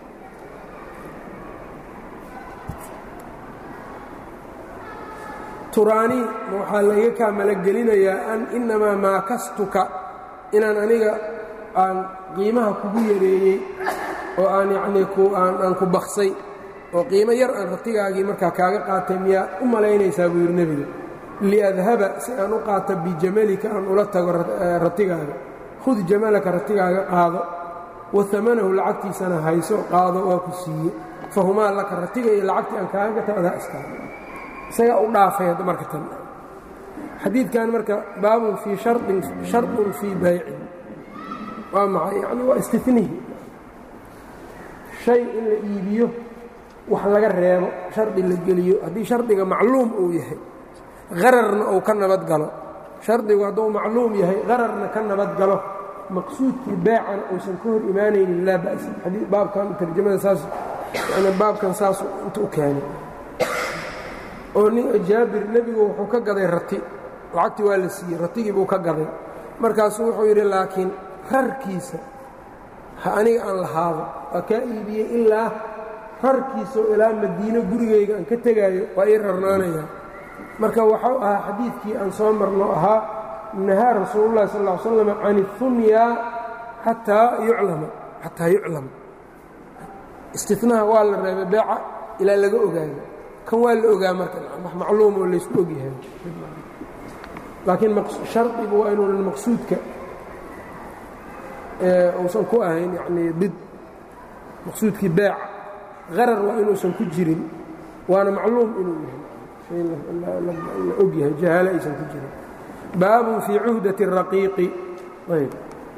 turaanii waxaa layga kaa malagelinayaa an innamaa maakastuka inaan aniga aan qiimaha kugu yareeyey oo aan yacnii aan ku baksay oo qiimo yar aan ratigaagii markaa kaaga qaatay miyaa u malaynaysaa buu yidhi nebiga liadhaba si aan u qaato bijamalika aan ula tago ratigaaga khud jamalaka ratigaaga qaado wa amanahu lacagtiisana hayso qaado waa ku siiye fahumaa laka ratiga iyo lacagtii aan kaaga gata adaa istaag isagaa u dhaafay marka tan xadiidkan marka baabun fii sharin shardun fii baycin waa maxay yani waa istinihi shay in la iibiyo wax laga reebo shardi la geliyo haddii shardiga macluum uu yahay qararna uu ka nabad galo shardigu hadduu macluum yahay qararna ka nabad galo maqsuudkii beecana uusan ka hor imaanaynin laa ba'sa baabkan tarjamada saas yani baabkan saasu inta u keenay oo nin jaabir nebigu wuxuu ka gaday rati lacagtii waa la siiyey ratigii buu ka gaday markaasuu wuxuu yidhi laakiin rarkiisa ha aniga aan lahaado waa kaa iibiyey ilaa rarkiisao ilaa madiino gurigayga aan ka tegaayo waa ii rarnaanayaa marka waxau ahaa xadiidkii aan soo marno ahaa nahaa rasuulu llahi sal ll ly slam can اhunyaa xataa yuclama xataa yuclama istinaha waa la reebay beeca ilaa laga ogaado kan waa la ogaa marka wax macluum oo laysku ogyahay laakiin shardigu waa inuunan maqsuudka uusan ku ahayn yanii bid maqsuudkii beeca qarar waa inuusan ku jirin waana macluum inuu yahay la og yahay jahaalo aysan ku jirin baabun fii cuhdati الraqiiqi ayb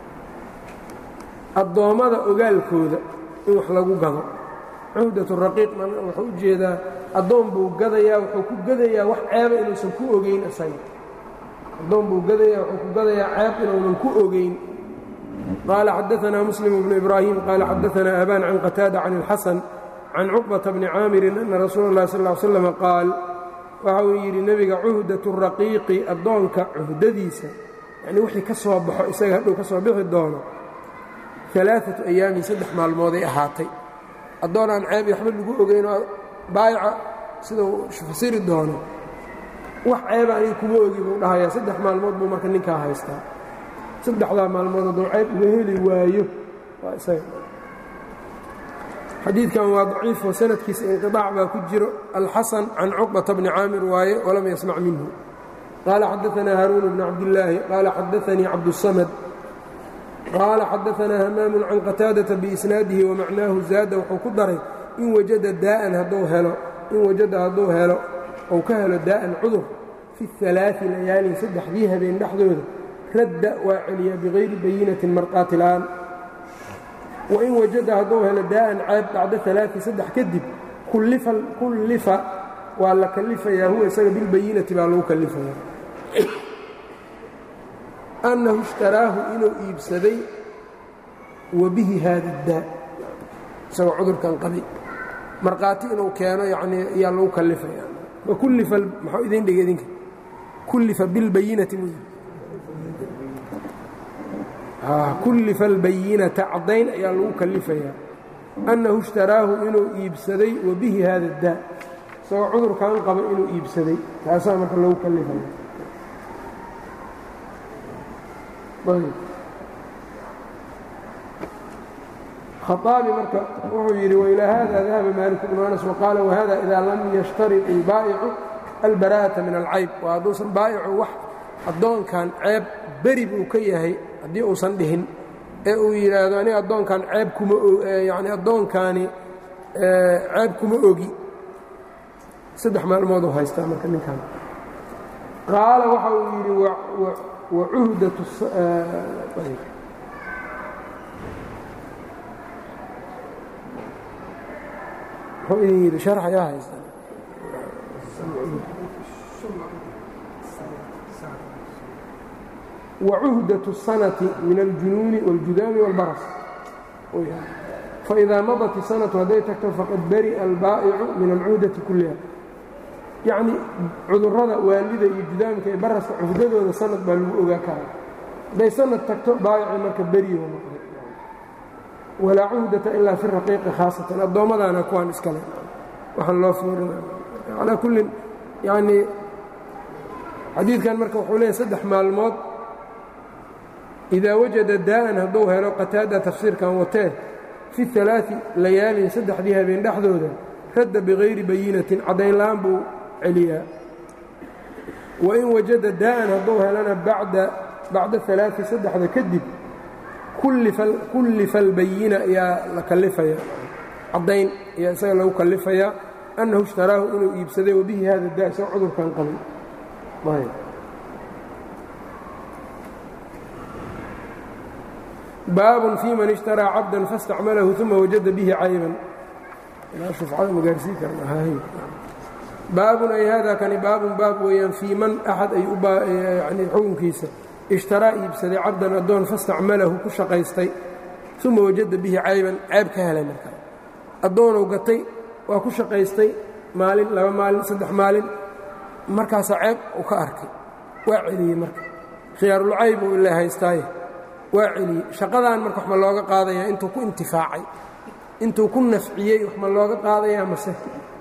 addoommada ogaalkooda in wax lagu gado cuhdat raqiiq wuxuu u jeedaa addoon buu gadayaa wuxuu ku gadayaa wax ceeba inuusan ku ogeyn isaga addoon buu gadayaa wuxuu ku gadayaa ceeb inuunan ku ogeyn qaala xadaanaa muslim bnu ibraahim qaala xadaanaa abaan can qataada can اlxasan can cuqbata bni caamirin ana rasuula اllahi sal ly slam qaal waxa uu yidhi nebiga cuhdatu raqiiqi addoonka cuhdadiisa yanii wixii ka soo baxo isaga hadhow ka soo bixi doono alaaatu ayaamin saddex maalmooday ahaatay addoon aan ceeb iyo waxba lagu ogeynoo baayaca sidau fasiri doono wax ceeba aniga kuma ogi buu dhahayaa saddex maalmood buu marka ninkaa haystaa saddexdaa maalmood hadduu ceeb uga heli waayo waa isaga xadiidkan waa daciifo sanadkiisa inqiطaac baa ku jiro alxasan can cuqbata bni caamir waaye walam yasmac minhu qaala xadaanaa haaruun bn cabdillaahi qaala xadaanii cabdusamad qaala xadaanaa hamaamun can qataadata biisnaadihi wamacnaahu zaada wuxuu ku daray in wajada daa'an hadduu helo in wajada hadduu helo ou ka helo daa'an cudur fi alaai layaalin saddexdii habeen dhexdooda radda waa celiyaa bikayri bayinatin marqaati la'aan wain wajada hadduu helo daa'an ceeb bacda alaai saddex kadib kullifa waa la kallifayaa huwa isaga bilbayinati baa lagu kallifaya annahu ishtaraahu inuu iibsaday wa bihi haada daa isagoo cudurkan qabay markhaati inuu keeno yanii ayaa lagu kallifaya wakullifa maxuu idin dhigay idinka kullifa bilbayinati mu kullifa albayinata caddayn ayaa lagu kallifayaa annahu ishtaraahu inuu iibsaday wa bihi haada daa isagoo cudurkan qaba inuu iibsaday taasaa marka lagu kallifaya khaaabi marka wuxuu yidhi wailaa hada dahaba maalik bnu anas waqaala wahada idaa lam yashtarid ilbaa'icu albara'ata min alcayb waa hadduusan baa'icu wax addoonkan ceeb beri buu ka yahay haddii uusan dhihin ee uu yidhaahdo aniga addoonkan ceeb kuma yani addoonkaani ceeb kuma ogi saddex maalmooduu haystaa marka ninkan qaala waxa uu yidhi wacuhdatu muxuu idin yidhi sharx ayaa haysta wacuhdatu الsanati min aljunuuni wاljudaami wاlbaras faidaa madat isanatu hadday tagto faqad bari'a albaa'icu min alcuhdati kulliha yacni cudurrada waalida iyo judaamka ee baraska cuhdadooda sanad baa lagu ogaa karaa hadday sanad tagto baayici marka beriyo noqday walaa cuhdata ilaa fi raqiiqi khaasatan addoommadaana kuwaan iskale waxaan loo fiirina calaa kullin yacnii xadiidkan marka wuxuu leeyahy saddex maalmood idaa wajada daa'an hadduu helo qataada tafsiirkan watee fi alaai layaalin saddexdii habeen dhexdooda radda bikayri bayinatin caddayn la'aan buu celiyaa wain wajada daa'an hadduu helana bacda alaai saddexda kadib kullifa albayina ayaa la kallifaya caddayn ayaa isaga lagu kallifayaa annahu ishtaraahu inuu iibsaday wabihi hada daa isagoo cudurkan qabay baabun fii man ishtaraa cabdan faاstacmalahu uma wajada bihi cayban baabun ay hada kani baabun baab weeyaan fii man axad ay xukunkiisa ishtaraa iibsaday cabdan addoon fastacmalahu ku shaqaystay uma wajada bihi cayban cayb ka helay markaa addoonuu gatay waa ku shaqaystay maalin laba maalin saddex maalin markaasaa ceeb uu ka arkay waa celiyey marka khiyaarulcayb uu ila haystaaye waa celiyey shaqadan marka wax ma looga qaadayaa intuu ku intifaacay intuu ku nafciyey wax ma looga qaadayaa mase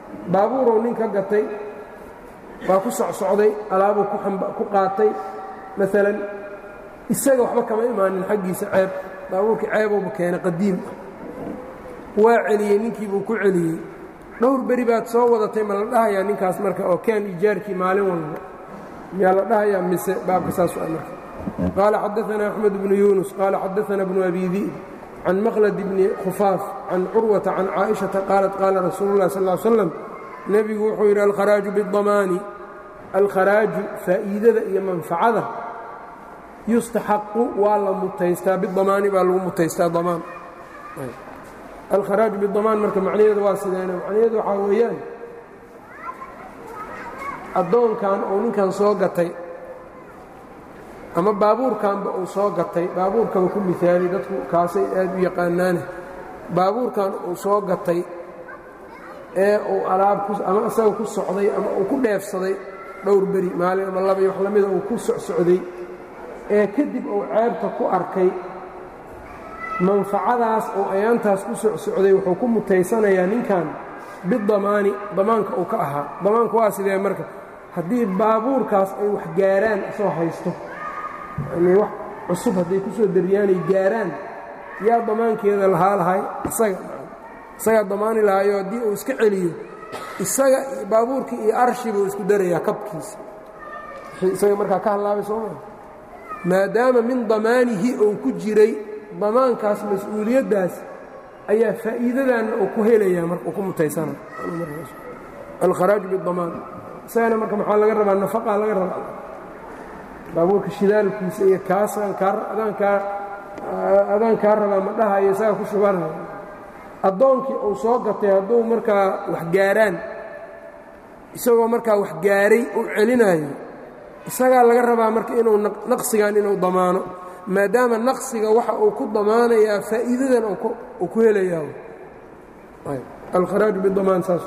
baabuuruu nin ka gatay waa ku socsocday alaabuu ku qaatay maalan isaga waxba kama imaanin xaggiisa ceeb baabuurkii ceebowba keenay qadiim ah waa celiyey ninkiibuu ku celiyey dhowr beri baad soo wadatay ma la dhahayaa ninkaas marka oo keen ijaarkii maalin walba miyaa la dhahayaa mise baabka saas a marka qaala xadaanaa axmed bnu yuunus qaala xadaanaa bnu abi di'b can maqlad bni khufaaf can curwata can caaئiشhaةa qaalat qaala rasuulu اlah sal ا slam nebigu wuxuu yidhi alkharaaju biالdamaani alkharaaju faa'iidada iyo manfacada yustaxaqu waa la mutaystaa bidamaani baa lagu mutaystaa damaan alkharaaju bidamaan marka macnaheedu waa sideena macnaheedu waxaa weeyaan addoonkan uu ninkan soo gatay ama baabuurkanba uu soo gatay baabuurkaba ku miaali dadku kaasay aad u yaqaanaane baabuurkan uu soo gatay ee uu alaab ama isaga ku socday ama uu ku dheefsaday dhowr beri maalin ama laba iyo wax lamida uu ku socsocday ee kadib uu ceebta ku arkay manfacadaas oo ayaantaas ku socsocday wuxuu ku mutaysanayaa ninkan bidamaani damaanka uu ka ahaa damaanka waa sidee marka haddii baabuurkaas ay wax gaaraan isoo haysto yanii wax cusub hadday ku soo daryaanay gaaraan yaa damaankeeda lahaa lahay isaga isagaa damaani lahaayo haddii uu iska celiyo isaga baabuurkii iyo arshi buu isku darayaa kabkiisa isaga markaa ka hallaabay soo maa maadaama min damaanihi uu ku jiray damaankaas mas-uuliyaddaas ayaa faa'iidadanna uu ku helayaa marka uu ku mutaysana alkharaaju bidamaan isagana marka maxaa laga rabaa nafaqaa laga rabaa baabuurka shidaalkiisa iyo kaasaan kaa adaankaa adaan kaa rabaa ma dhahayo isagaa ku shubanaya addoonkii uu soo gatay hadduu markaa wax gaaraan isagoo markaa wax gaaray uu celinayo isagaa laga rabaa marka inuu naqsigan inuu damaano maadaama naqsiga waxa uu ku damaanayaa faa'iidadan uu ku helayaa alkharaaju bidamaan saas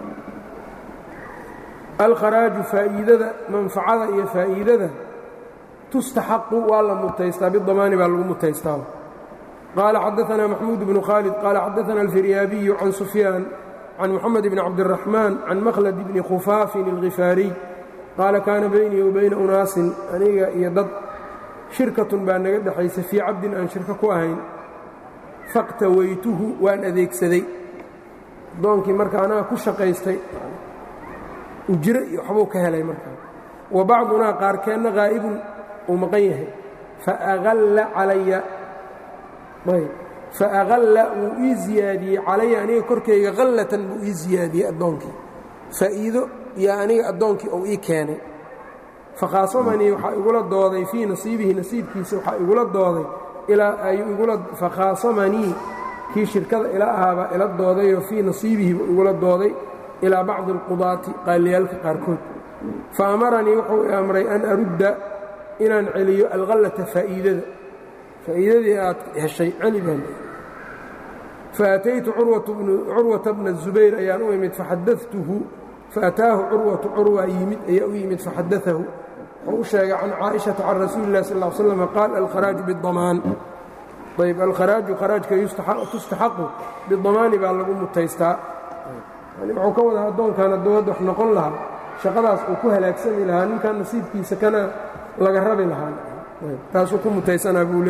alkharaaju faa'iidada manfacada iyo faa'iidada tustaxaqu waa la mutaystaa bidamaani baa lagu mutaystaa qaala xadaanaa maxmuud bnu khaalid qaala xadaana alfiryaabiyu can sufyaan can moxamed bni cabdiraxmaan can makhlad bni khufaafin alkhifaariy qaala kaana baynii wa bayna unaasin aniga iyo dad shirkatun baa naga dhexaysa fii cabdin aan shirko ku ahayn faqtawaytuhu waan adeegsaday addoonkii marka anaga ku shaqaystay ujro iyo waxbuu ka helay markaa wa bacdunaa qaarkeenna haa'ibun uu maqan yahay faaqalla calaya ayb faaqalla wuu ii ziyaadiyey calaya aniga korkayga khallatan buu ii ziyaadiyey addoonkii faa'iido iyo aniga addoonkii uu ii keenay fakhaasamanii waxaa igula dooday fii nasiibihi nasiibkiisa waxaa igula dooday fakhaasamanii kii shirkada ila ahaabaa ila doodayoo fii nasiibihi buu igula dooday ilaa bacdi alqudaati qaaliyaalka qaarkood fa amaranii wuxuu i amray an arudda inaan celiyo alkhallata faa'iidada faa'iidadii aad heshay celi baan faataytu curwata bna zubayr ayaan u imid faxadatuhu faataahu curwatu curwa yimid ayaa u yimid faxadaahu wuxuu u sheegay can caaئiشhaةa can rasuuli الlah sal اه slm qaal alkharaaju bالdamaan ayb alkharaaju kharaajka tustaxaqu bidamaani baa lagu mutaystaa wuxuu ka wadaa addoonkan hadduu hadda wax noqon lahaa shaqadaas uu ku halaagsami lahaa ninkan nasiibkiisa kana laga rabi lahaa taasuu ku mutaysanaa buu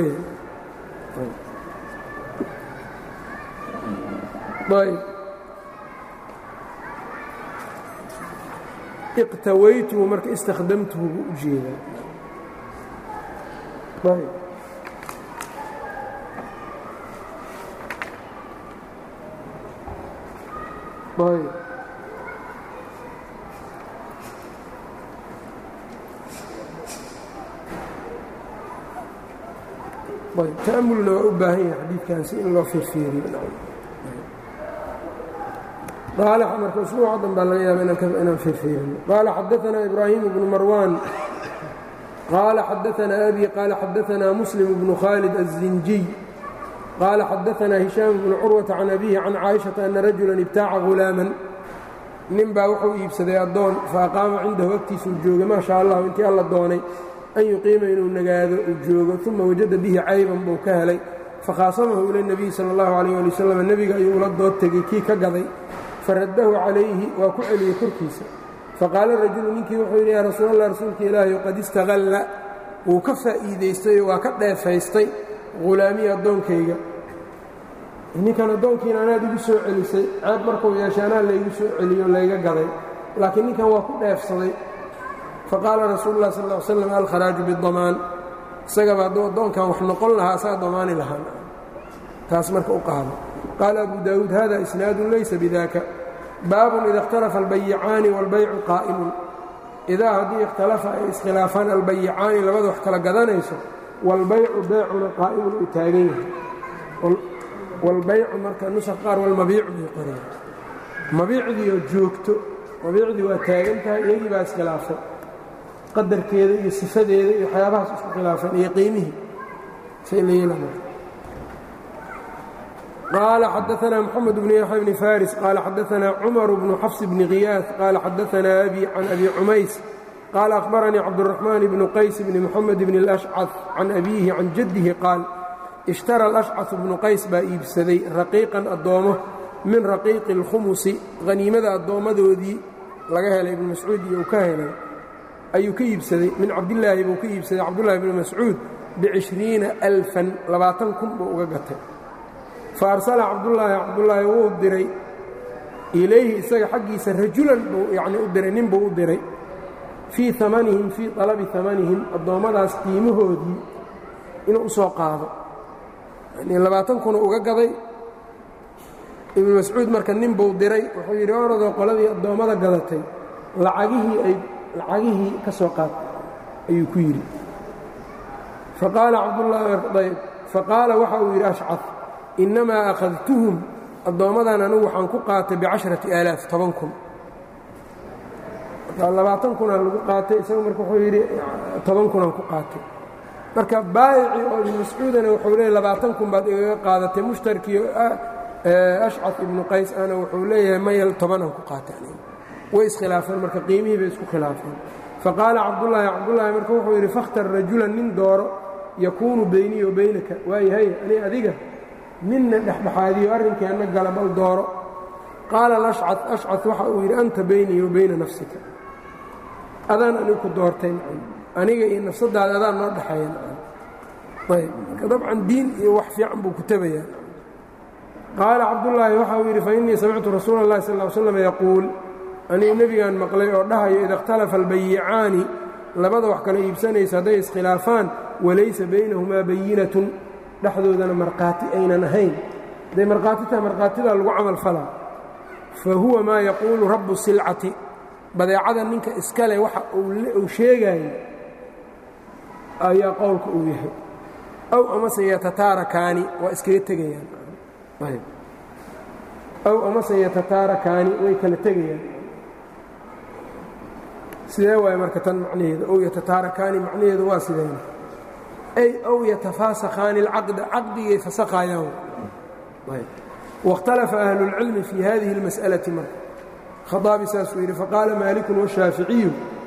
leeyahay iqtawaytuhu marka istakhdamtuhu buu u jeedaa ayb ayb ta'amulna waa u baahan yahay xadiidkan si in loo fiirfiiriyo qaala marka usbuuca dan baa laga yaaba inaan fiirfiirino qaala xadaanaa ibraahim bnu marwaan qaala xadaanaa abi qaala xadaanaa muslim bnu khaalid الzinjiy qaala xadaanaa hishaam bnu curwata can abihi can caaishaةa ana rajulan ibtaaca hulaaman nin baa wuxuu iibsaday addoon faaqaama cindahu agtiisuu joogay maa sha allahu intii alla doonay an yuqiima inuu nagaado uu joogo uma wajada bihi cayban buu ka helay fakhaasamahu ila اnebiyi salى اllahu alayh ali wasalam nebiga ayuu ula dood tegey kii ka gaday faraddahu calayhi waa ku celiyey korkiisa faqaala rajulu ninkii wuxuu yidhi yaa rasuul allah rasuulka ilaahay qad istaqalla wuu ka faa'iidaystayoo waa ka dheefaystay ghulaamiyi addoonkayga ninkan addoonkiina anaad igu soo celisay ceeb markuu yeeshay anaa laygu soo celiyo layga gaday laakiin ninkan waa ku dheefsaday faqaala rasuulu lah sal l slam alkharaaju bidamaan isagaba hadduu addoonkan wax noqon lahaa asaa damaani lahaan taas marka u qaado qaala abu daawuud hada isnaadun laysa bidaka baabun ida ikhtalafa albayicaani wاlbaycu qaa'imun idaa haddii ikhtalafa ay iskhilaafaan albayicaani labada wax kala gadanayso wاlbaycu beecuna qaa'imun uu taagan yahay wاlbaycu marka nusa qaar walmabiicu bay qoreen mabiicdiioo joogto mabiicdii waa taagan tahay iyagii baa iskhilaafay qadarkeeda iyo sifadeeda iyo waxyaabahaas isku khilaafeen iyo qiimihii qaala xadaanaa moxamed bnu yaxya bni faris qaala xadaanaa cumar bnu xafs bni khiyaas qaala xadaanaa abi can abi cumays qaala akhbaranii cabduraxmaan bnu qays bni moxamed bni اlashcad can abiihi can jaddihi qaal ishtara alashcaثu bnu qays baa iibsaday raqiiqan addoommo min raqiiqi اlkhumusi haniimada addoommadoodii laga helay ibnu mascuud iyo uu ka helay ayuu ka iibsaday min cabdillaahi buu ka iibsaday cabdullahi bni mascuud bicishriina alfan labaatan kun buu uga gatay fa arsala cabdullaahi cabdullaahi wuu diray ilayhi isaga xaggiisa rajulan buu yacnii u diray nin buu u diray fii amanihim fii talabi amanihim addoommadaas qiimahoodii inuu u soo qaado yanii labaatan kuna uga gaday ibnu mascuud marka nin buu diray wuxuu yidhi orodoo qoladii addoommada gadatay lacagihii ay lacagihii ka soo qaad ayuu ku yidhi faqaala cabdullayb faqaala waxa uu yidhi ashcad innamaa akhadtuhum addoommadan anugu waxaan ku qaatay bicasharati aalaaf toban kun marka labaatan kunaa lagu qaatay isagu marka wuxuu yidhi toban kunaan ku qaatay marka baayicii oo ibnu mascuudana wuxuu leeyahy labaatan kun baad igaga qaadatay mushtarkii ashcad ibnu qays ana wuxuu leeyahay mayal tobanaan ku qaatay way iskhilaafeen marka qiimihii bay isku khilaafeen faqaala cabdullaahi cabdullaahi marka wuxuu yidhi fakhtar rajulan nin dooro yakuunu beynii wa beynaka waayahay ani adiga ninna dhexdhexaadiyo arrinkeenna gala bal dooro qaala alashcad ashcad waxa uu yidhi anta beynii wa beyna nafsika adaan anigu ku doortay macam aniga iyo nafsaddaada adaan noo dhexeeya macam ayb marka dabcan diin iyo wax fiican buu ku tabayaa qaala cabdullaahi waxa uu yidhi fa innii samictu rasuula اllahi sal ll slam yaquul anigu nebigaan maqlay oo dhahayo ida ikhtalafa albayicaani labada wax kala iibsanaysa hadday iskhilaafaan walaysa baynahumaa bayinatun dhexdoodana markhaati aynan ahayn hadday markhaati tahay markhaatidaa lagu camal falaa fa huwa maa yaquulu rabbu silcati badeecada ninka iskale waxa uu sheegaayo ayaa qowlka uu yahay aw amase yatataarakaani waa iskaga tegayaan aw amase yatataarakaani way kala tegayaan sidee waay marka tan macnaheedu ow yatataarakaani macnaheedu waa sideen ay ow yatafaasakhaani اlcaqda caqdigay fasakhaayaan wاkhtalafa ahlu اlcilmi fii hadihi اlmas'alati marka khaaabi saasuu yidhi faqaala maalikun washaaficiyu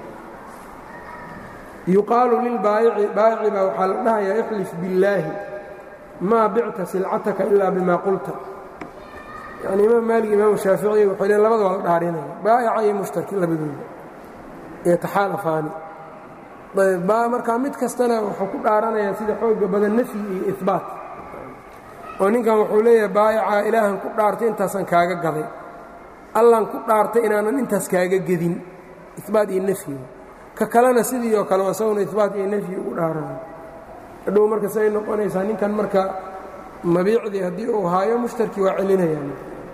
yuqaalu lilbaayici baayici baa waxaa la dhahayaa ixlif billaahi maa bicta silcataka ilaa bima qulta yani imaam maalik imaam shaaficiy waxay leen labada waa la dhaarinaya baa'ica iyo mushtarki labadooda yataxaalafaani markaa mid kastana wuxuu ku dhaaranayaa sida xooga badan nafyi iyo ihbaat oo ninkan wuxuu leeyahay baa'ica ilaahan ku dhaartay intaasaan kaaga gaday allan ku dhaartay inaanan intaas kaaga gedin ihbaat iyo nafyi ka kalena sidii oo kale isaguna ihbaat iyo nafyi ugu dhaaranayo hadhow marka siay noqonaysaa ninkan marka mabiicdii haddii uu haayo mushtarkii waa celinayaan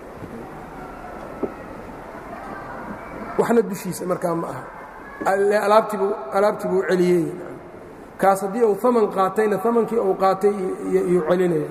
waxna dushiisa markaa ma aha alaabtiibu alaabtii buu celiyey kaas haddii uu aman qaatayna amankii uu qaatay iyuu celinaya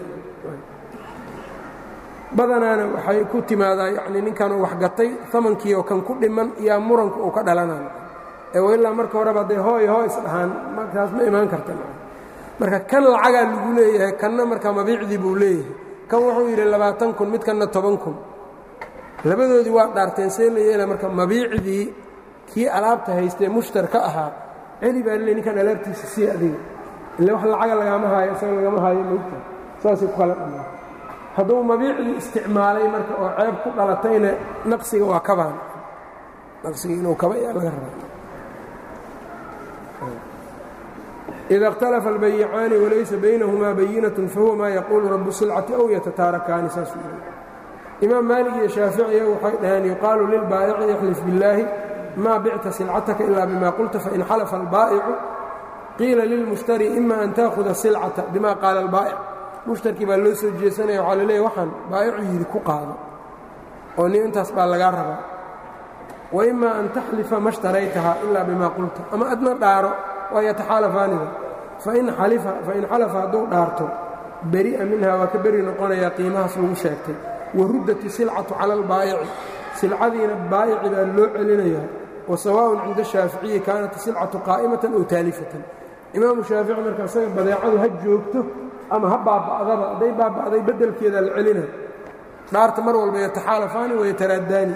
badanaana waxay ku timaadaa yani ninkan uu waxgatay amankii oo kan ku dhiman iyaa muranku uu ka dhalanaya ee ilaa marka horeba hadday hooy hoo isdhahaan markaas ma imaan karta marka kan lacagaa lagu leeyahay kanna markaa mabiicdii buu leeyahay kan wuxuu yidhi labaatan kun mid kanna toban kun labadoodii waa dhaarteen see la yeela marka mabiicdii kii alaabta haystee mushtar ka ahaa celi baa lele ninkan alaabtiisa sii adiga ille wax lacaga lagaama haayo isaga lagama haayo mogta saasay ku kala dhammaa hadduu mabiicdii isticmaalay marka oo ceeb ku dhalatayna naqsiga waa kabaan naqsiga inuu kaba ayaa laga rabaa ida اkhtalafa albayicaani walaysa baynahumaa bayinatun fahuwa maa yaquulu rabu silcati aw yatataarakaani saasuu yidhi imaam maalig iyo shaaficiya waxay dhaheen yuqaalu lilbaa'ici yaxlif billaahi maa bicta silcataka ilaa bima qulta fain xalafa albaa'icu qiila lilmushtari ima an taahuda silcata bima qaala albaa'ic mushtarkii baa loo soo jeesanaya waxaa laleeya waxaan baa'icu yidhi ku qaado oo nin intaas baa lagaa rabaa wa ima an taxlifa ma shtaraytaha ilaa bima qulta ama adna dhaaro waa yataxaalafaanida fain xalafa hadduu dhaarto beri'a minha waa ka beri noqonayaa qiimahaas lagu sheegtay waruddat isilcatu cala albaa'ici silcadiina baa'ici baa loo celinayaa wa sawaaءun cinda shaaficiyi kaanat isilcatu qaa'imatan ow taalifatan imaamu shaafici marka isaga badeecadu ha joogto ama ha baaba'daba hadday baaba'day beddelkeedaa la celina dhaarta mar walba yataxaalafaani wayataraadaani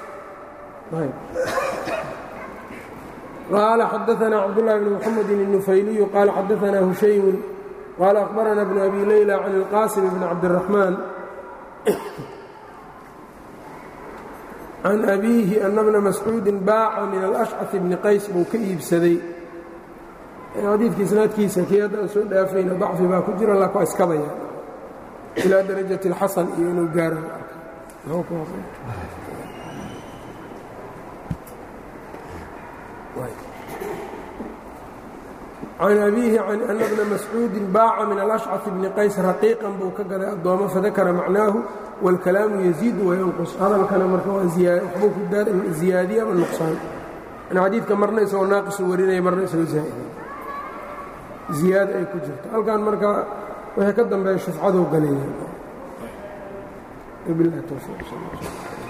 qaala xadaثna cabdالlahi bn mxamedi الnufayliyu qaala xadaثna hushaymun qaala akhbarana bnu abi leyla can اlqaasim bn cabdالraxmaan can abiihi ana bna mascuudin baaca min alashcaث bni qays buu ka iibsaday xadiidka isnaadkiisa kii hadda aan soo dhaafayna dacfi baa ku jira lak waa iskabaya ilaa darajaة اlxasan iyo inuu gaaro can abiihi can ana bna mascuudin baaca min alashcaث bni qays raqiiqan buu ka gaday addoomo fadakara macnaahu wاlkalaamu yaziidu wayanqus hadalkana marka waxbuu ku ziyaadiye ama nuqsaan n xadiidka marna isagoo naaqisu warinaya marna isagoo zaa'ida ziyaada ay ku jirto halkan marka wixii ka dambeeya shufcaduu galeeya